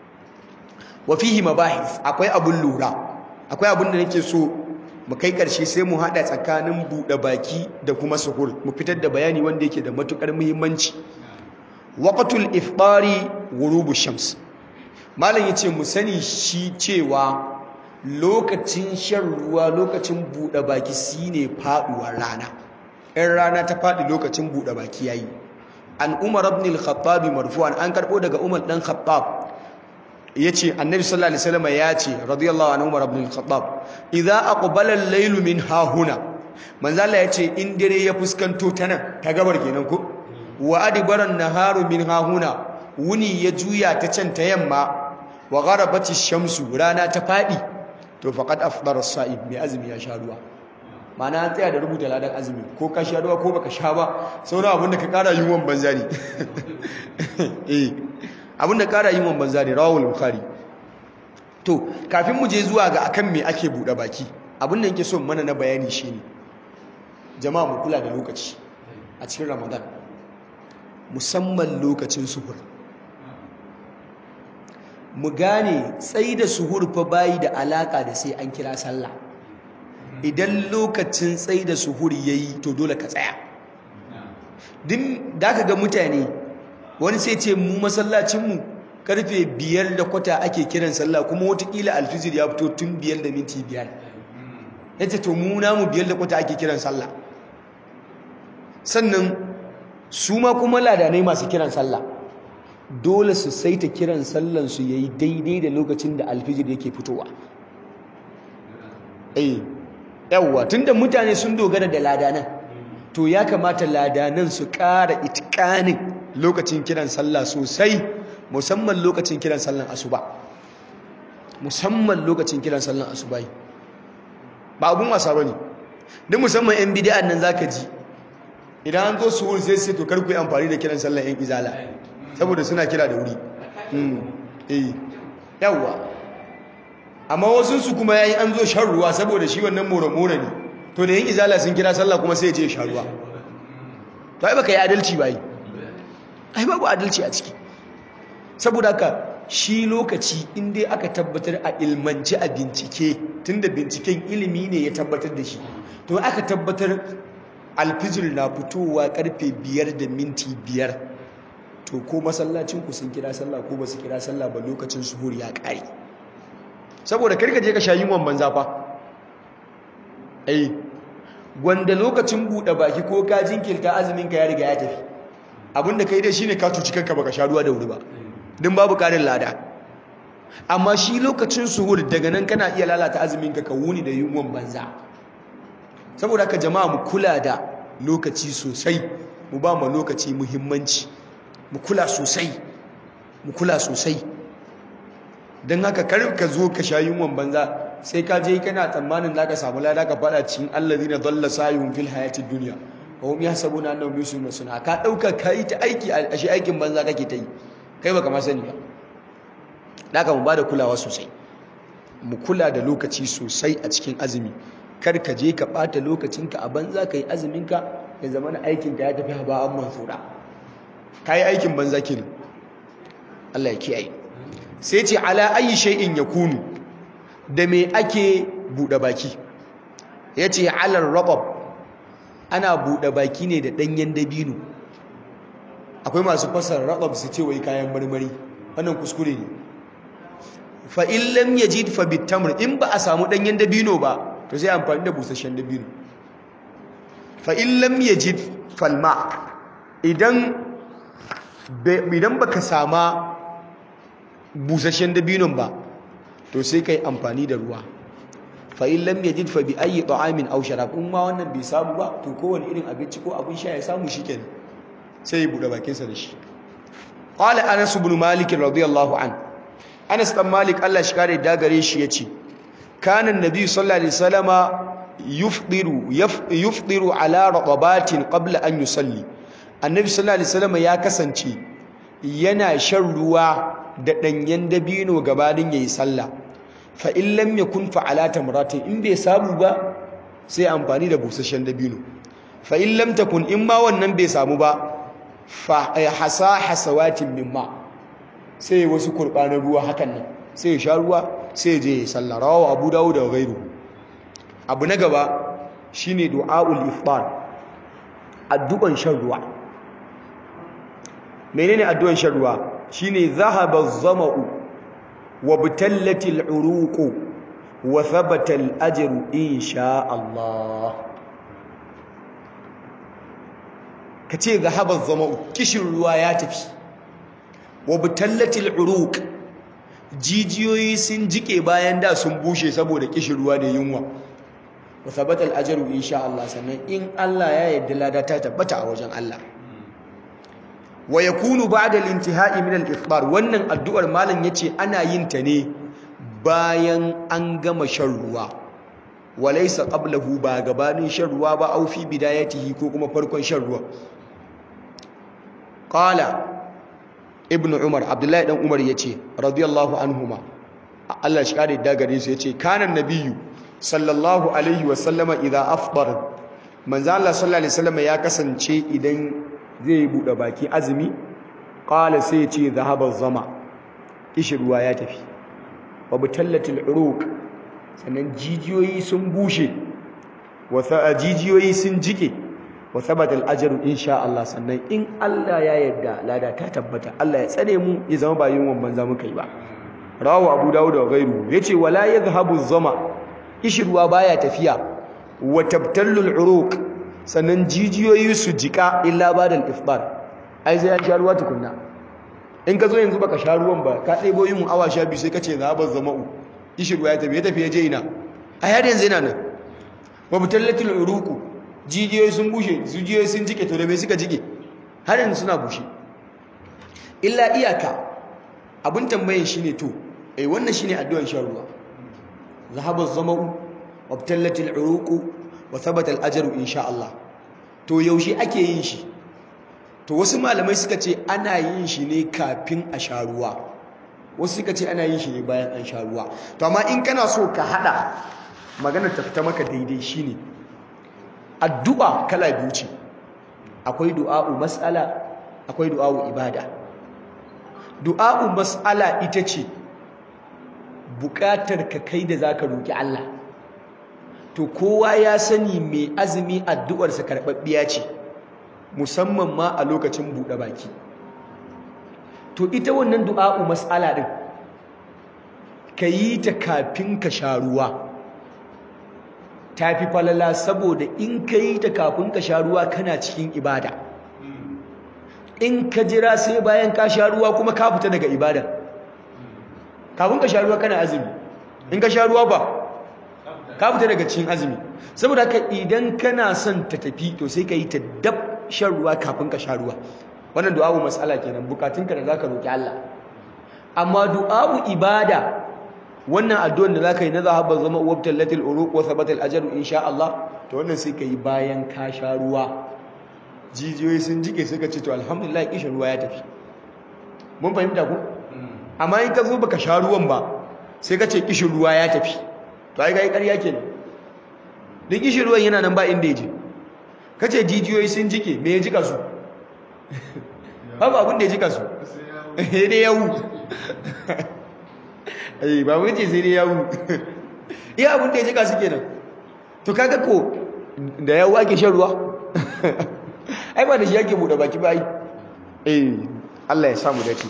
wa fihi mabahith akwai abun lura akwai abun da nake so mu kai karshe sai mu hada tsakanin buɗe baki da kuma suhur mu fitar da bayani wanda yake da matukar muhimmanci waqtul ifṭari ghurubu shams malam yace mu sani shi cewa lokacin shan ruwa lokacin bude baki shine faduwar rana in rana ta fadi lokacin bude baki yayi an umar ibn al-khattab marfu'an an karbo daga umar dan khattab yace annabi sallallahu alaihi wasallam yace radiyallahu anhu umar ibn al-khattab idza aqbala al-layl min hahuna manzo Allah yace in dare ya fuskanto ta nan ta gabar kenan ko wa adbaran naharu min hahuna wuni ya juya ta can ta yamma wa gharabati shamsu rana ta fadi to faqad afdara as-sa'im mai azumi ya sha ruwa ma'ana an tsaya da rubuta ladan azumi ko ka sha ruwa ko baka sha ba sauran abinda ka kara yunwan banza ne eh abinda kara yunwan banza ne rawul bukhari to kafin mu je zuwa ga akan me ake bude baki abinda yake so mana na bayani shine jama'a mu kula da lokaci a cikin ramadan musamman lokacin suhur mu gane tsayi da suhur fa bayi da alaka da sai an kira sallah idan lokacin tsayi da suhur yayi to dole ka tsaya din da ka ga mutane wani sai ce mu masallacinmu karfe biyar da kwata ake kiran sallah kuma watakila alfijir ya fito tun biyar da minti biyar ya ce to mu namu biyar da kwata ake kiran sallah sannan su ma kuma ladanai masu kiran sallah dole su saita kiran sallansu ya yi daidai da lokacin da alfijir yake fitowa eh yawwa tunda mutane sun dogara da ladanan to ya kamata ladanan su ƙara itikanin lokacin kiran sallah sosai musamman lokacin kiran sallan asuba musamman lokacin kiran sallan asuba ba abun wasa bane duk musamman yan bid'a nan zaka ji idan an zo su wuri sai sai to kar ku yi amfani da kiran sallan yan izala saboda suna kira da wuri eh yawwa amma wasu su kuma yayi an zo shan ruwa saboda shi wannan more-more ne to da yin izala sun kira sallah kuma sai ya je shan ruwa to ai baka yi adalci ba yi ai babu adalci a ciki saboda haka shi lokaci in dai aka tabbatar a ilmanci a bincike tunda binciken ilimi ne ya tabbatar da shi to aka tabbatar alfijir na fitowa karfe biyar da minti biyar to ko masallacin ku sun kira sallah ko ba su kira sallah ba lokacin suhur ya kare saboda karka je ka sha yunwan banza fa ai gwanda lokacin buɗe baki ko ka jinkirta azumin ka ya riga ya tafi abinda kai dai shine ka cuci kanka baka sha ruwa da wuri ba din babu karin lada amma shi lokacin suhur daga nan kana iya lalata azumin ka ka wuni da yunwan banza saboda haka jama'a mu kula da lokaci sosai mu ba mu lokaci muhimmanci mu kula sosai mu kula sosai don haka kar ka zo ka sha yunwan banza sai ka je kana tsammanin za ka samu lada ka fada cikin allazina dalla sayun fil hayatid dunya wa hum yahsabuna annahum yusiruna suna ka dauka kai ta aiki a shi aikin banza kake ta yi kai baka ma sani ba daga mu bada kulawa sosai mu kula da lokaci sosai a cikin azumi kar ka je ka bata lokacinka a banza kai azumin ka ya zama na aikin ka ya tafi ba an mansura kai aikin banza kenan Allah ya kiyaye sai ce ala ayi shay'in yakunu da me ake bude baki yace alar rabab ana bude baki ne da danyen dabino akwai masu fasar rabab su ce wai kayan marmari wannan kuskure ne fa in lam yajid fa bitamr in ba a samu danyen dabino ba to sai amfani da busasshen dabino fa in lam yajid falma idan idan baka sama busasshen dabinon ba to sai kai amfani da ruwa fa in lam yajid fa bi ayyi ta'amin aw sharab in ma wannan bai samu ba to kowane irin abinci ko abin sha ya samu shikenan sai ya bude bakin sa da shi qala anas ibn malik radiyallahu an anas dan malik Allah shi kare da gare shi yace kana annabi sallallahu alaihi wasallama yufdiru yufdiru ala raqabatin qabla an yusalli annabi sallallahu alaihi wasallama ya kasance yana shan ruwa da ɗanyen dabino gabanin ya yi sallah fa in lam yakun fa'ala tamratin in bai samu ba sai amfani da busasshen dabino fa in lam takun in ma wannan bai samu ba fa hasa hasawatin mimma sai wasu kurbanin ruwa hakan nan sai ya sha ruwa sai je ya sallah rawahu abu dawud da ghairu abu na gaba shine du'aul iftar addu'an shan ruwa menene addu'an shan ruwa shine zahaba az-zama'u wa batallatil uruqu wa thabata al-ajru insha Allah kace zahaba az-zama'u kishin ruwa ya tafi wa batallatil uruq jijiyoyi sun jike bayan da sun bushe saboda kishin ruwa da yunwa wa thabata al-ajru insha Allah sannan in Allah ya yarda lada ta tabbata a wajen Allah wa yakunu ba'da al-intihai min al-iftar wannan addu'ar malam yace ana yin ta ne bayan an gama shan ruwa walaysa qablahu ba gabanin shan ruwa ba au fi bidayatihi ko kuma farkon shan ruwa qala ibnu umar abdullahi dan umar yace radiyallahu anhuma Allah shi kare da gare su yace kana nabiyyu sallallahu alaihi wa sallama idza afṭara manzo Allah sallallahu alaihi wasallam ya kasance idan zai bude baki azumi qala sai yace zahaba zama kishirwa ya tafi wa butallatil uruq sannan jijiyoyi sun bushe wa jijiyoyi sun jike wa thabata al-ajru insha Allah sannan in Allah ya yarda lada ta tabbata Allah ya tsare mu ya zama ba yin wannan zamu kai ba rawu abu dawud da gairu yace wala yadhhabu zama kishirwa baya tafiya wa tabtallu al-uruq sannan jijiyoyi su jika illa bada al-ifbar ai sai an sha ruwa tukunna in ka zo yanzu baka sha ruwan ba ka ɗebo yin awa sha biyu sai ka ce zahaba zama'u kishirwa ya tafi ya tafi ya je ina a yadda yanzu yana nan wa butallatul uruqu jijiyoyi sun bushe jijiyoyi sun jike to da me suka jike har yanzu suna bushe illa iyaka abin tambayin shine to eh wannan shine addu'ar shan ruwa zahaba zama'u wa butallatul uruqu wa thabata al-ajru insha Allah to yaushe ake yin shi to wasu malamai suka ce ana yin shi ne kafin a sha ruwa wasu suka ce ana yin shi ne bayan an sha ruwa to amma in kana so ka hada maganar ta fita maka daidai shine addu'a kala biyu ce akwai du'a'u mas'ala akwai du'a'u ibada du'a'u mas'ala ita ce bukatar ka kai da zaka roki Allah to kowa ya sani mai azumi addu'arsa karɓaɓɓiya ce musamman ma a lokacin buɗe baki to ita wannan du'a'u mas'ala ɗin ka yi ta kafin ka sha ruwa ta fi falala saboda in ka yi ta kafin ka sha ruwa kana cikin ibada in ka jira sai bayan ka sha ruwa kuma ka fita daga ibada kafin ka sha ruwa kana azumi in ka sha ruwa ba ka fita daga cikin azumi saboda haka idan kana son ta tafi to sai ka yi ta dab shan ruwa kafin ka sha ruwa wannan du'a'u mas'ala kenan bukatunka da zaka roki Allah amma du'a'u ibada wannan addu'ar da zaka yi na zahaba zama wabtal latil uruq wa thabata al ajru insha Allah to wannan sai ka yi bayan ka sha ruwa jijiyoyi sun jike suka ce to alhamdulillah kishin ruwa ya tafi mun fahimta ku amma in ka zo baka sha ruwan ba sai ka ce kishin ruwa ya tafi to ai ga ƙarya kenan duk kishin ruwan yana nan ba inda ya je kace jijiyoyi sun jike me ya jika su babu abin da ya jika su sai dai yawu eh ba mun ce sai dai yawu iya abin da ya jika su kenan to kaga ko da yawu ake shan ruwa ai ba da shi yake bude baki ba ai eh Allah ya samu dace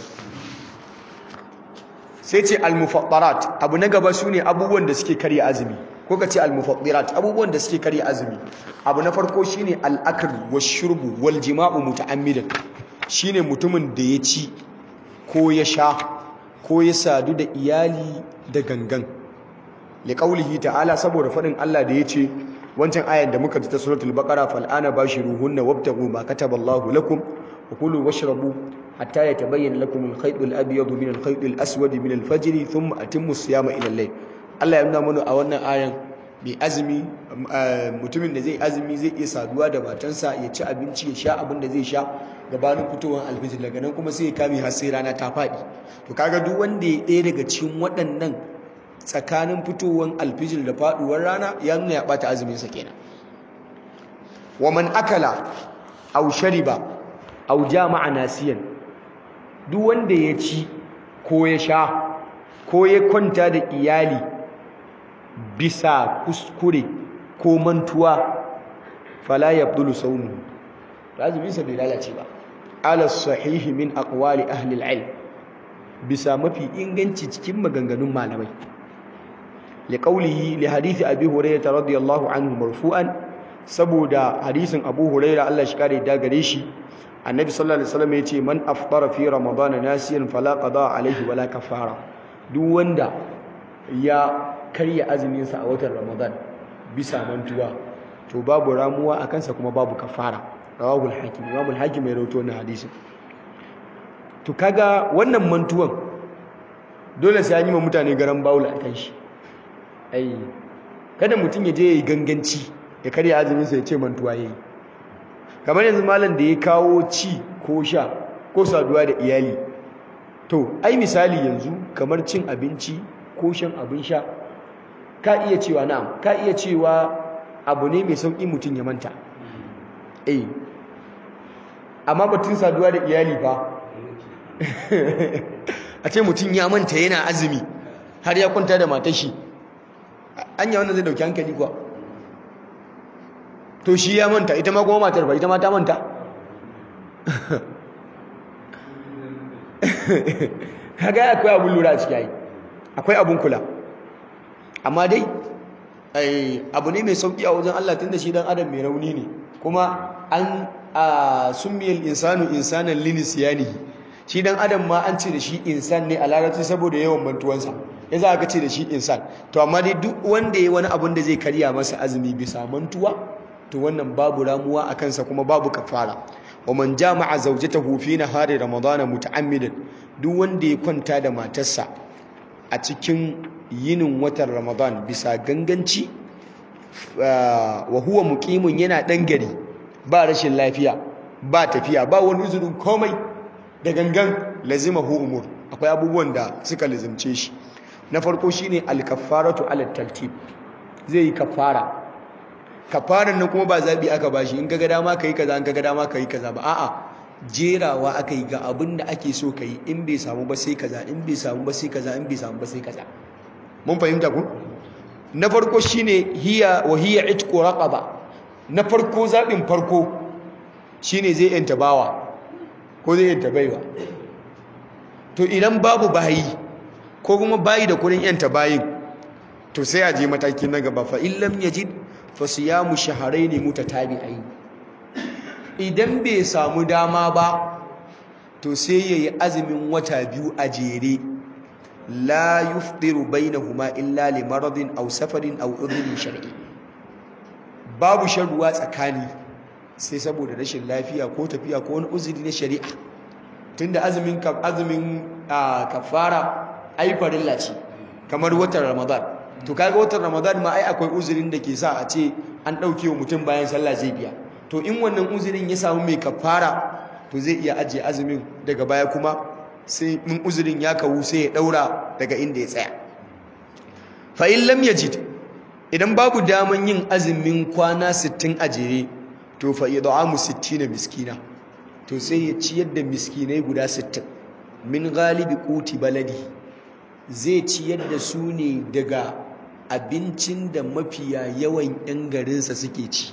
sai ce al-mufattarat abu na gaba sune abubuwan da suke karya azumi ko ka ce al-mufattirat abubuwan da suke karya azumi abu na farko shine al-akl wash-shurbu wal-jima'u muta'ammidan shine mutumin da ya ci ko ya sha ko ya sadu da iyali da gangan li qawlihi ta'ala saboda fadin Allah da yace wancan ayar da muka ji ta suratul baqara fal ana bashiruhunna wabtaghu ma kataballahu lakum wa kulu washrabu hatta yatabayyana lakum al-khayt al-abyad min al-khayt al-aswad min al-fajr thumma atimmu as-siyama ila al-layl Allah ya nuna mana a wannan ayan mai azumi mutumin da zai azumi zai iya saduwa da matansa ya ci abinci ya sha abin da zai sha gabanin fitowar alfijir daga nan kuma sai ya kame har sai rana ta faɗi to kaga duk wanda ya ɗaya daga cikin waɗannan tsakanin fitowar alfijir da faɗuwar rana ya nuna ya ɓata azuminsa kenan wa man akala aw shariba aw jama'a nasiyan duk wanda ya ci ko ya sha ko ya kwanta da iyali bisa kuskure ko mantuwa fala yabdulu sawmu azumin sa bai lalace ba ala sahihi min aqwali ahli al-ilm bisa mafi inganci cikin maganganun malamai liqaulihi li hadisi abi hurairah radiyallahu anhu marfu'an saboda hadisin abu hurairah Allah shi kare da gare shi annabi sallallahu alaihi wasallam yace man aftara fi ramadana nasiyan fala qada alaihi wala kafara duk wanda ya karya azuminsa a watan ramadan bisa mantuwa to babu ramuwa a kansa kuma babu kafara rawahul hakim imamul hakim ya rawaito wannan hadisin to kaga wannan mantuwan dole sai an yi ma mutane garan bawula a kan shi ai kada mutum ya je ya yi ganganci ya karya azuminsa ya ce mantuwa ya yi kamar yanzu malam da ya kawo ci ko sha ko saduwa da iyali to ai misali yanzu kamar cin abinci ko shan abin sha ka iya cewa na'am ka iya cewa abu ne mai sauƙi mutum ya manta eh amma batun saduwa da iyali fa a ce mutum ya manta yana azumi har ya kwanta da matashi anya wannan zai dauki hankali kuwa to shi ya manta ita ma kuma matar ba ita ma ta manta kaga akwai abun lura a ciki ai akwai abun kula amma dai abu ne mai sauki a wajen Allah tunda shi dan adam mai rauni ne kuma an summiyal insanu insanan linisiyanihi shi dan adam ma an ce da shi insan ne a larabci saboda yawan mantuwansa ya za ka ce da shi insan to amma dai duk wanda ya wani abun da zai karya masa azumi bisa mantuwa to wannan babu ramuwa a kansa kuma babu kafara wa man jama'a zawjatahu fi nahari ramadana muta'ammidan duk wanda ya kwanta da matarsa a cikin yinin watan ramadan bisa ganganci wa huwa muqimun yana dan gari ba rashin lafiya ba tafiya ba wani uzurin komai da gangan lazimahu umur akwai abubuwan da suka lazimce shi na farko shine al-kaffaratu ala tartib zai yi kaffara kafaran nan kuma ba zabi aka bashi in kaga dama kai kaza in kaga dama kai kaza ba a'a jerawa aka yi ga abin da ake so kai in bai samu ba sai kaza in bai samu ba sai kaza in bai samu ba sai kaza mun fahimta ku na farko shine hiya wa hiya itqu raqaba na farko zabin farko shine zai yanta bawa ko zai yanta baiwa to idan babu bayi ko kuma bayi da kudin yanta bayin to sai a je mataki na gaba fa illam yajid fa siyamu shahrayn mutatabi'ain idan bai samu dama ba to sai yayi azumin wata biyu a jere la yufdiru bainahuma illa li maradin aw safarin aw udhrin shar'i babu shan ruwa tsakani sai saboda rashin lafiya ko tafiya ko wani uzuri na shari'a tunda azumin azumin kafara ai farilla ce kamar watan ramadan to kaga watan ramadan ma ai akwai uzurin da ke sa a ce an ɗauke wa mutum bayan sallah zai biya to in wannan uzurin ya samu mai kafara to zai iya ajiye azumin daga baya kuma sai in uzurin ya kawu sai ya ɗaura daga inda ya tsaya fa in lam yajid idan babu daman yin azumin kwana 60 a jere to fa id'amu 60 miskina to sai ya ciyar da miskinai guda 60 min galibi quti baladi zai ciyar da su ne daga abincin da mafiya yawan 'yan garinsa suke ci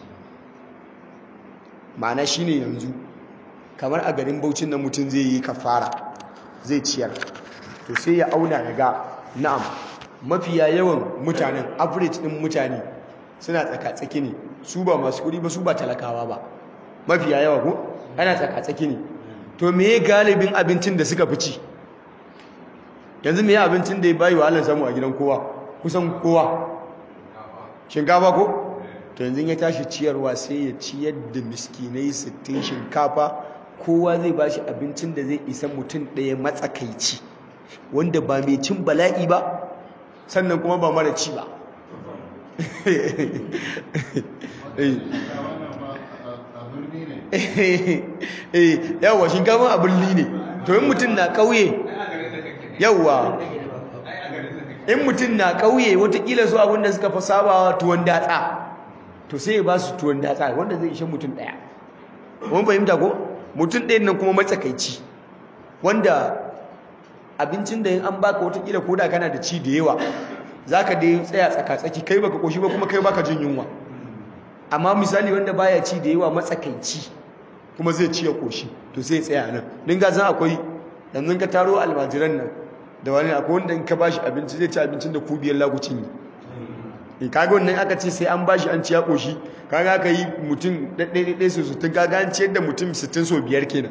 ma'ana shine yanzu kamar a garin Bauchin na mutum zai yi kafara zai ciyar to sai ya auna ya ga na'am mafiya yawan mutanen average din mutane suna tsaka-tsaki ne su ba masu kudi ba su ba talakawa ba mafiya yawa ko ana tsaka-tsaki ne to me galibin abincin da suka fi ci yanzu me abincin da ya bayi wa Allah samu a gidan kowa kusan kowa shinkafa ko to yanzu ya tashi ciyarwa sai ya ciyar da miskinai 60 shinkafa kowa zai ba shi abincin da zai isa mutum ɗaya matsakaici wanda ba mai cin bala'i ba sannan kuma ba mara ci ba yawwa shinkafa a birni ne to yin mutum na ƙauye yawwa in mutum na ƙauye watakila su abinda suka fi sabawa tuwon datsa to sai ya ba su tuwon datsa wanda zai ishe mutum ɗaya wani fahimta ko mutum ɗayan nan kuma matsakaici wanda abincin da yin an baka watakila ko da kana da ci da yawa za ka dai tsaya tsaka-tsaki kai baka koshi ba kuma kai baka jin yunwa amma misali wanda baya ci da yawa matsakaici kuma zai ci ya koshi to sai tsaya nan din ga zan akwai yanzu ka taro almajiran nan da wani akwai wanda in ka bashi abinci zai ci abincin da ku biyar lagucin yi in kaga wannan aka ce sai an bashi an ci ya koshi kaga aka yi mutum ɗaiɗaiɗai su sutun kaga an ciyar da mutum sittin so biyar kenan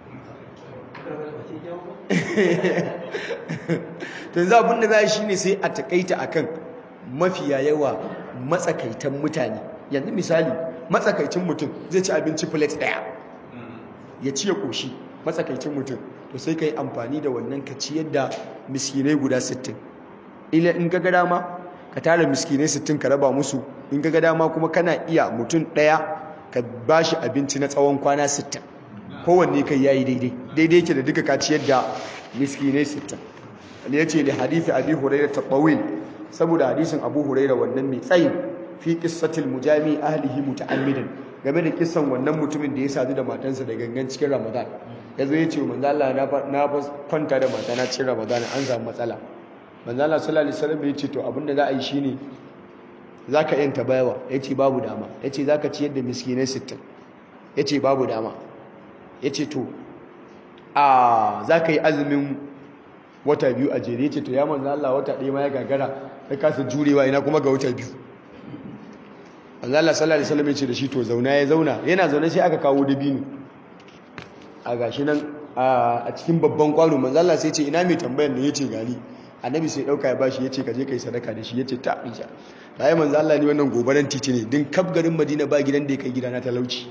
to za abin da za shi ne sai a takaita akan mafiya yawa matsakaitan mutane yanzu misali matsakaicin mutum zai ci abinci plate ɗaya ya ci ya koshi matsakaicin mutum to sai ka yi amfani da wannan ka ciyar da miskinai guda 60 ila in ga dama ka tara miskinai 60 ka raba musu in ga dama kuma kana iya mutum ɗaya ka ba shi abinci na tsawon kwana 60 kowanne kai yayi daidai daidai yake da duka ka ciyar da miskinai 60 ne yace li hadisi abi hurairah tabawil saboda hadisin abu hurairah wannan mai tsayi fi qissatil mujami ahlihi muta'ammidan game da kissan wannan mutumin da ya sadu da matansa da gangan cikin ramadan yazo yace manzo Allah na kwanta da matana cikin ramadan an samu matsala manzo Allah sallallahu alaihi wasallam yace to abinda za a yi shine zaka yanta bayawa yace babu dama yace zaka ciyar da miskinai 60 yace babu dama yace to a zaka yi azumin wata biyu a jere yace to ya manzo Allah wata ɗaya ma ya gagara ya kasa jurewa ina kuma ga wata biyu manzo Allah sallallahu alaihi wasallam yace da shi to zauna ya zauna yana zaune sai aka kawo dabino a gashi nan a cikin babban kwano manzo Allah sai ce ina mai tambayar ne yace gani annabi sai dauka ya bashi yace ka je kai sadaka da shi yace ta insha sai manzo Allah ne wannan gobaran titi ne din kaf garin Madina ba gidan da ya kai gidana talauci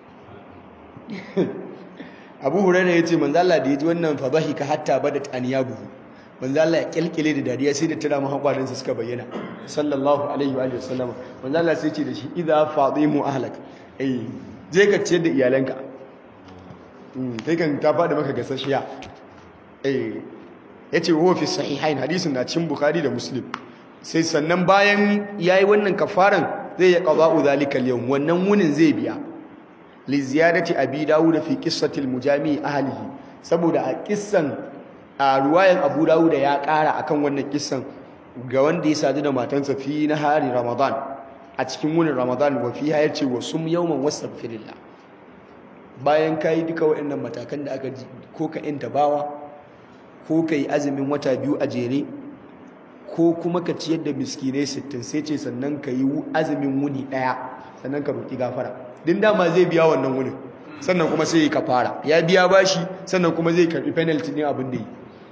Abu Hurairah yace manzo Allah da yaji wannan fabahi ka hatta badat aniyabu manzo Allah ya kilkile da dariya sai da tira mu hakwarin sa suka bayyana sallallahu alaihi wa sallam manzo Allah sai ce da shi idza fadimu ahlak eh je ka ciyar da iyalanka kai kan ta faɗi maka gasashiya eh yace huwa fi sahihain hadisin na cikin bukhari da muslim sai sannan bayan yayi wannan kafaran zai ya qada'u zalika al-yawm wannan wunin zai biya li ziyadati abi dawud fi qissati al-mujami ahlihi saboda a kissan a ruwayan abu dawud ya ƙara akan wannan kissan ga wanda ya sadu da matansa fi nahari ramadan a cikin wunin ramadan wa fiha yace wa sum yawman wastaghfirillah bayan ka yi duka waɗannan matakan da aka ji ko ka inta bawa ko ka yi azumin wata biyu a jere ko kuma ka ciyar da miskinai sittin sai ce sannan ka yi azumin wuni ɗaya sannan ka roƙi gafara din dama zai biya wannan wunin sannan kuma sai ka fara ya biya bashi sannan kuma zai karɓi penalty ne abin da yi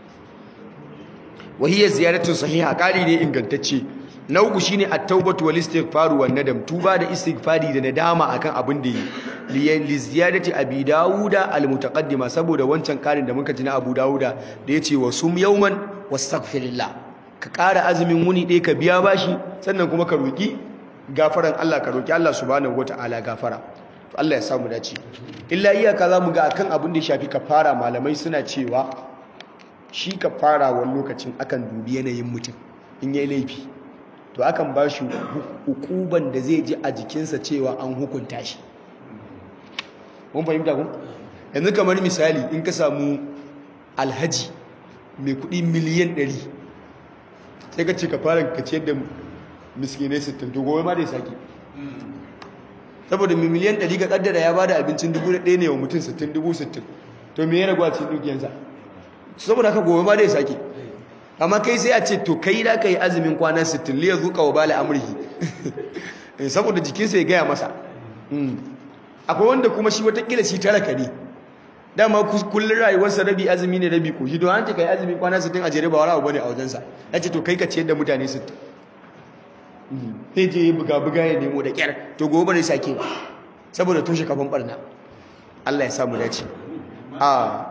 wahiyar ziyaratun sahiha ƙari ne ingantacce na uku shine at-taubatu wal istighfaru wan nadam tuba da istighfari da nadama akan abin da yi liyan li ziyadati abi dauda al mutaqaddima saboda wancan karin da muka ji na abu dauda da yace wa sum yawman wastaghfirillah ka kara azumin wuni ɗaya ka biya bashi sannan kuma ka roki gafaran Allah ka roki Allah subhanahu wataala gafara to Allah ya samu dace illa iyaka zamu ga akan abin da ya shafi kafara malamai suna cewa shi kafara wani lokacin akan dubi yanayin mutum in yayi laifi to akan ba shi hukuban da zai ji a jikinsa cewa an hukunta shi mun fahimta kun yanzu kamar misali in ka samu alhaji mai kudi miliyan 100 sai ka ce ka fara ka ciyar da miskinai 60 to gobe ma da ya sake saboda mai miliyan 100 ka kaddara ya bada abincin 1000 ne wa mutum 60 60 to me ya ragwa cikin dukiyansa saboda haka gobe ma da ya sake amma kai sai a ce to kai da ka yi azumin kwana 60 liya zuka wa bala amurki saboda jikinsa ya gaya masa akwai wanda kuma shi watakila shi talaka ne dama kullum rayuwarsa rabi azumi ne rabi ko shi don an ce ka yi azumin kwana 60 a jere ba wani abu bane a wajensa ya ce to kai ka ciyar da mutane 60 sai je yi buga-buga ya nemo da kyar to gobe ne sake saboda toshe kafin barna Allah ya samu dace a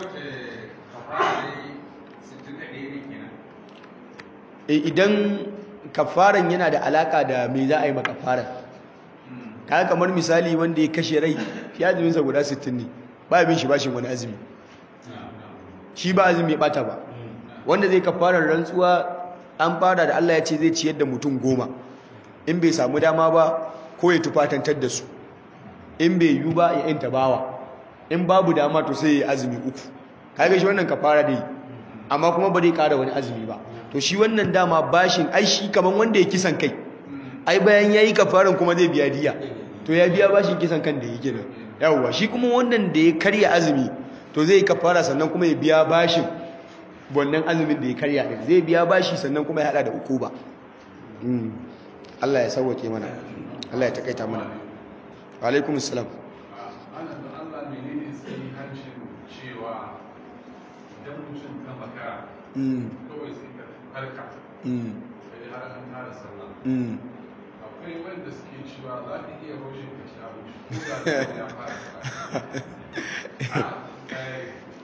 idan kafaran yana da alaka da me za a yi makafaran kaga kamar misali wanda ya kashe rai shi azuminsa guda 60 ne ba bin shi bashin wani azumi shi ba azumi ya bata ba wanda zai kafarar rantsuwa an fara da Allah ya ce zai ciyar da mutum goma in bai samu dama ba ko ya tufatantar da su in bai yi ba ya yanta bawa in babu dama to sai ya azumi uku kaga shi wannan kafara dai amma kuma ba zai kara wani azumi ba to shi wannan dama bashin ai shi kaman wanda ya kisan kai ai bayan yayi kafaran kuma zai biya diya to ya biya bashin kisan kan da yake nan yawwa shi kuma wannan da ya karya azumi to zai kafara sannan kuma ya biya bashin wannan azumin da ya karya din zai biya bashi sannan kuma ya hada da ukuba Allah ya sauwake mana Allah ya takaita mana wa alaikum assalam Allah menene sai hancin cewa idan mutum ka makara kawai sai ka farka sai har an tara sallah akwai wanda suke cewa za ka iya roshin ka ci abinci ko da ya fara sallah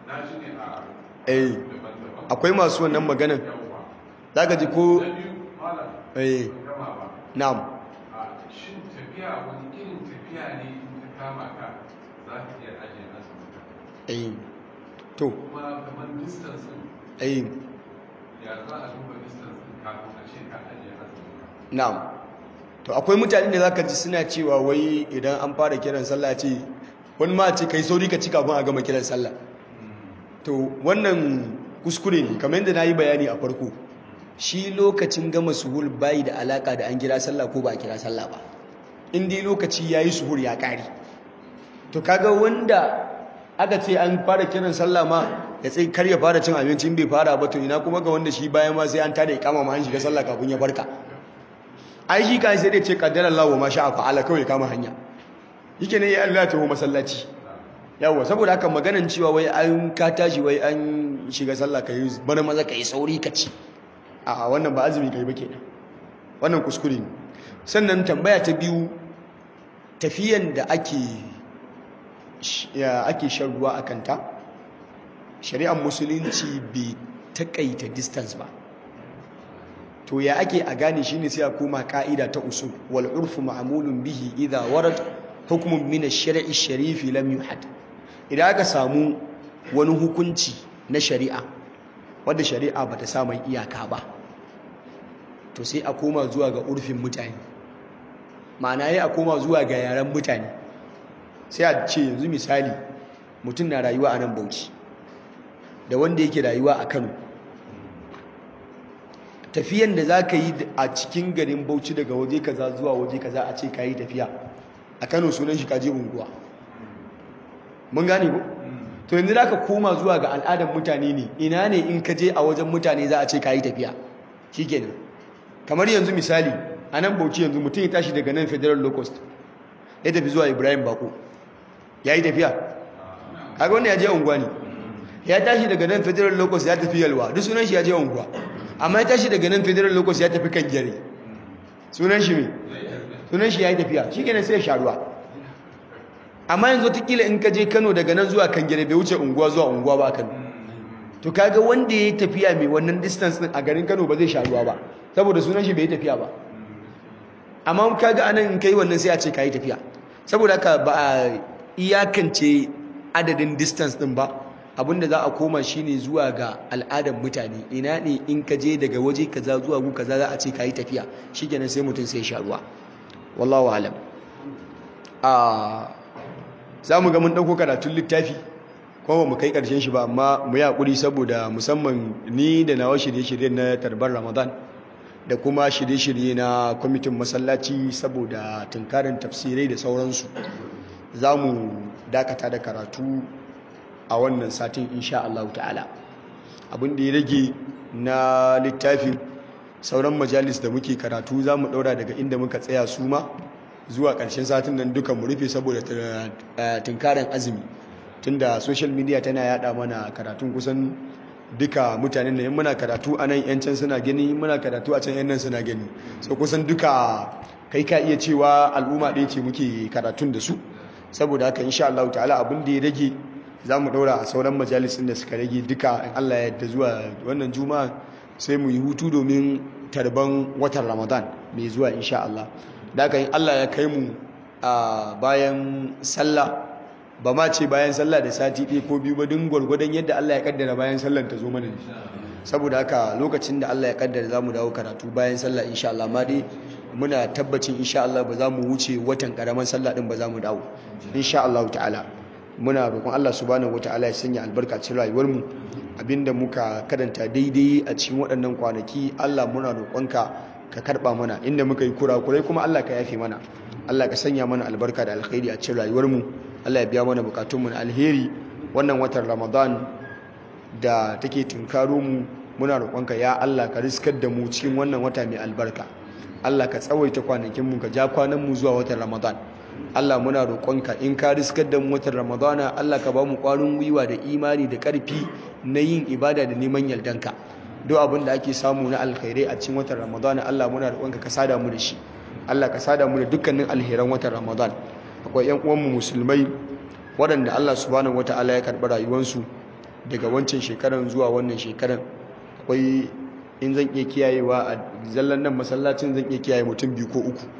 na ji ne a eh daban-daban akwai masu wannan maganan yawwa zaka ji ko na biyu malam eh ban gama ba na'am a shin tafiya wani irin tafiya ne in ta kama ka za ka iya ajiye azumin ka eh to kuma kamar distance din eh ya za a duba distance din kafin a ce ka ajiye azumin ka na'am to akwai mutane da zaka ji suna cewa wai idan an fara kiran sallah ce wani ma ce kai sauri ka ci kafin a gama kiran sallah to wannan kuskure ne kamar yadda na yi bayani a farko shi lokacin gama suhur bayi da alaka da an kira sallah ko ba a kira sallah ba in dai lokaci ya yi suhur ya ƙari to kaga wanda aka ce an fara kiran sallah ma ya tsaye kar ya fara cin abinci in bai fara ba to ina kuma ga wanda shi bayan ma sai an tada ikama ma an shiga sallah kafin ya farka ai shi kan sai dai ce qaddara Allah wa ma sha'a fa'ala kawai kama hanya yake ne ya Allah ta masallaci yawa saboda haka maganan cewa wai an ka tashi wai an shiga sallah kai bana maza kai sauri ka ci a wannan ba azumi kai ba kenan wannan kuskure ne sannan tambaya ta biyu tafiyan da ake ya ake shan ruwa a kanta shari'ar musulunci bai takaita distance ba to ya ake a gane shine sai a koma ka'ida ta usul wal urfu ma'mulun bihi idha warad hukmun min ash-shar'i sharifi lam yuhad idan aka samu wani hukunci na shari'a wanda shari'a bata sa mai iyaka ba to sai a koma zuwa ga urfin mutane ma'ana ya a koma zuwa ga yaren mutane sai a ce yanzu misali mutum na rayuwa a nan bauchi da wanda yake rayuwa a kano tafiyan da za ka yi a cikin garin bauchi daga waje kaza zuwa waje kaza a ce ka yi tafiya a kano sunan shi kaje unguwa mun gane ko to yanzu za ka koma zuwa ga al'adar mutane ne ina ne in ka je a wajen mutane za a ce ka yi tafiya shi kenan kamar yanzu misali a nan bauchi yanzu mutum ya tashi daga nan federal locust ya tafi zuwa ibrahim bako ya yi tafiya kaga wanda ya je unguwa ne ya tashi daga nan federal locust ya tafi yalwa duk sunan shi ya je unguwa amma ya tashi daga nan federal locust ya tafi kan gyare sunan shi me sunan shi ya yi tafiya shi kenan sai ya sha ruwa amma yanzu watakila in ka je kano daga nan zuwa kan gyare bai wuce unguwa zuwa unguwa ba a kano to kaga wanda ya yi tafiya mai wannan distance din a garin kano ba zai sha ruwa ba saboda sunan shi bai yi tafiya ba amma kaga anan in kai wannan sai a ce ka yi tafiya saboda haka ba a iyakance adadin distance din ba abinda za a koma shine zuwa ga al'adar mutane ina ne in ka je daga waje kaza zuwa gu kaza za a ce ka yi tafiya shikenan sai mutum sai sha ruwa wallahu alam a za mu ga mun ɗauko karatun littafi kuma mu kai ƙarshen shi ba amma mu yi haƙuri saboda musamman ni da nawa shirye-shirye na tarbar ramadan da kuma shirye-shirye na kwamitin masallaci saboda tunkarin tafsirai da sauransu za mu dakata da karatu a wannan satin insha Allah ta'ala abin da ya rage na littafin sauran majalis da muke karatu za mu ɗaura daga inda muka tsaya su ma zuwa ƙarshen satin nan duka mu rufe saboda tunkarin azumi tunda social media tana yada mana karatun kusan duka mutanen da muna karatu a nan yan can suna gani muna karatu a can yan nan suna gani so kusan duka kai ka iya cewa al'umma ɗaya ce muke karatun da su saboda haka insha Allah ta'ala abin da ya rage za mu ɗaura a sauran majalisun da suka rage duka in Allah ya yarda zuwa wannan juma'a sai mu yi hutu domin tarban watan ramadan mai zuwa insha Allah da haka in Allah ya kai mu a bayan sallah ba ma ce bayan sallah da sati ɗaya ko biyu ba din gwargwadon yadda Allah ya kaddara bayan sallar ta zo mana ne saboda haka lokacin da Allah ya kaddara za mu dawo karatu bayan sallah insha Allah ma dai muna tabbacin insha Allah ba za mu wuce watan karaman sallah din ba za mu dawo insha Allah ta'ala muna roƙon Allah subhanahu wata'ala ya sanya albarka cikin rayuwar mu abinda muka karanta daidai a cikin waɗannan kwanaki Allah muna roƙonka ka karɓa mana inda muka yi kurakurai kuma Allah ka yafe mana Allah ka sanya mana albarka da alkhairi a cikin rayuwar mu Allah ya biya mana bukatunmu na alheri wannan watan Ramadan da take tunkaro mu muna roƙonka ya Allah ka riskar da mu cikin wannan wata mai albarka Allah ka tsawaita kwanakin mu ka ja kwanan mu zuwa watan Ramadan Allah muna roƙonka in ka riskar da mu watan Ramadana Allah ka ba mu ƙwarin gwiwa da imani da ƙarfi na yin ibada da neman yardanka duk abin da ake samu na alkhairai a cikin watan Ramadana Allah muna roƙonka ka sada mu da shi Allah ka sada mu da dukkanin alheran watan Ramadan akwai yan uwanmu musulmai waɗanda Allah subhanahu wata'ala ya karɓi rayuwarsu daga wancan shekaran zuwa wannan shekaran akwai in zan iya kiyayewa a zallan nan masallacin zan iya kiyaye mutum biyu ko uku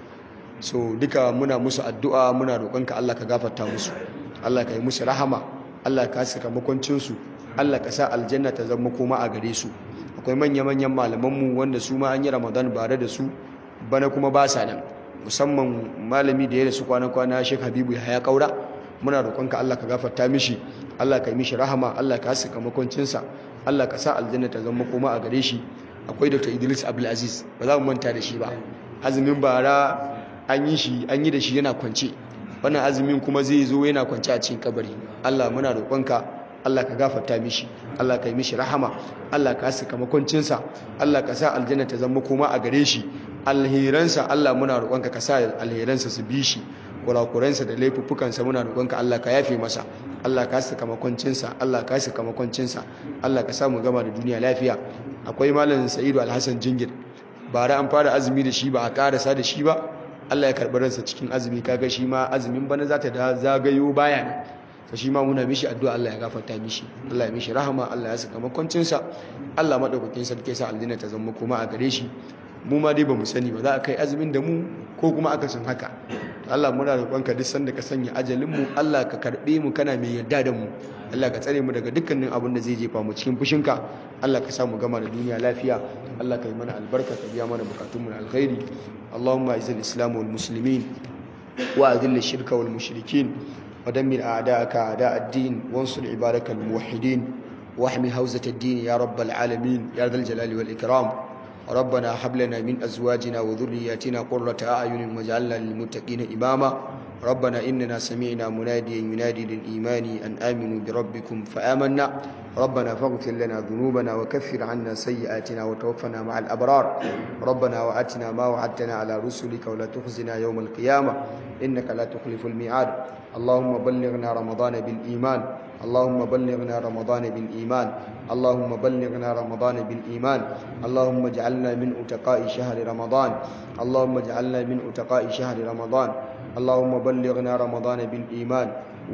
so duka muna musu addu'a muna roƙonka Allah ka gafarta musu Allah ka yi musu rahama Allah ka saka makwancinsu Allah ka sa aljanna ta zama koma a gare su akwai manya-manyan malamanmu wanda su ma an yi ramadan bare da su bana kuma ba sa nan musamman malami da ya rasu kwana-kwana Sheikh Habibu ya kaura muna roƙonka Allah ka gafarta mishi Allah ka yi mishi rahama Allah ka saka makwancinsa Allah ka sa aljanna ta zama koma a gare shi akwai Dr. Idris Abdulaziz ba za mu manta da shi ba azumin bara an yi shi an yi da shi yana kwance wannan azumin kuma zai zo yana kwance a cikin kabari Allah muna roƙonka Allah ka gafarta mishi Allah ka yi mishi rahama Allah ka saka makwancinsa Allah ka sa aljanna ta zama koma a gare shi alheransa Allah muna roƙonka ka sa alheransa su bi shi kurakuransa da laifuffukansa muna roƙonka Allah ka yafe masa Allah ka saka makwancinsa Allah ka saka makwancinsa Allah ka sa mu gama da duniya lafiya akwai malam Sa'idu Alhassan Jingir bara an fara azumi da shi ba a karasa da shi ba Allah ya karɓi ransa cikin azumi kaga shi ma azumin bana za ta zagayo baya ne to shi ma muna mishi addu'a Allah ya gafarta mishi Allah ya mishi rahama Allah ya saka makwancinsa Allah madaukakin sarki sa aljanna ta zama kuma a gare shi mu ma dai bamu sani ba za a kai azumin da mu ko kuma aka sun haka Allah muna roƙonka duk sanda ka sanya ajalin mu Allah ka karbe mu kana mai yarda da mu Allah ka tsare mu daga dukkanin abin da zai jefa mu cikin fushinka Allah ka sa mu gama da duniya lafiya Allah ka yi mana albarka ka biya mana bukatun mu na alkhairi Allahumma izil islam wal muslimin wa adhil shirka wal mushrikin ودمر أعداءك أعداء الدين وانصر عبادك الموحدين واحمي حوزة الدين يا رب العالمين يا ذا الجلال والإكرام ربنا هب لنا من أزواجنا وذرياتنا قرة أعين واجعلنا للمتقين إماما ربنا إننا سمعنا مناديا ينادي للإيمان أن آمنوا بربكم فآمنا ربنا فاغفر لنا ذنوبنا وكفر عنا سيئاتنا وتوفنا مع الأبرار ربنا وآتنا ما وعدتنا على رسلك ولا تخزنا يوم القيامة إنك لا تخلف الميعاد اللهم بلغنا رمضان بالإيمان اللهم بلغنا رمضان بالإيمان اللهم بلغنا رمضان بالإيمان اللهم اجعلنا من أتقاء شهر رمضان اللهم اجعلنا من أتقاء شهر رمضان اللهم بلغنا رمضان بالإيمان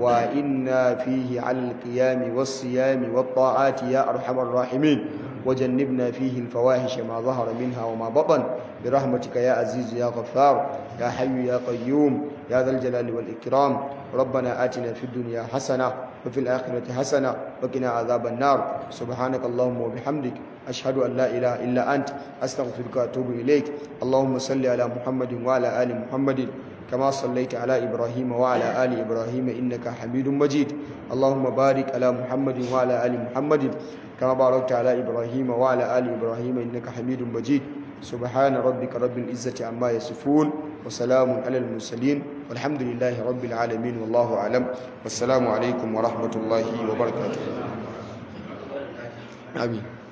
وإنا فيه على القيام والصيام والطاعات يا أرحم الراحمين وجنبنا فيه الفواحش ما ظهر منها وما بطن برحمتك يا عزيز يا غفار يا حي يا قيوم يا ذا الجلال والإكرام ربنا آتنا في الدنيا حسنة وفي الآخرة حسنة وقنا عذاب النار سبحانك اللهم وبحمدك أشهد أن لا إله إلا أنت أستغفرك وأتوب إليك اللهم صل على محمد وعلى آل محمد كما صليت على إبراهيم وعلى آل إبراهيم إنك حميد مجيد اللهم بارك على محمد وعلى آل محمد كما باركت على إبراهيم وعلى آل إبراهيم إنك حميد مجيد سبحان ربك رب العزة عما يصفون وسلام على المرسلين والحمد لله رب العالمين والله أعلم والسلام عليكم ورحمة الله وبركاته آمين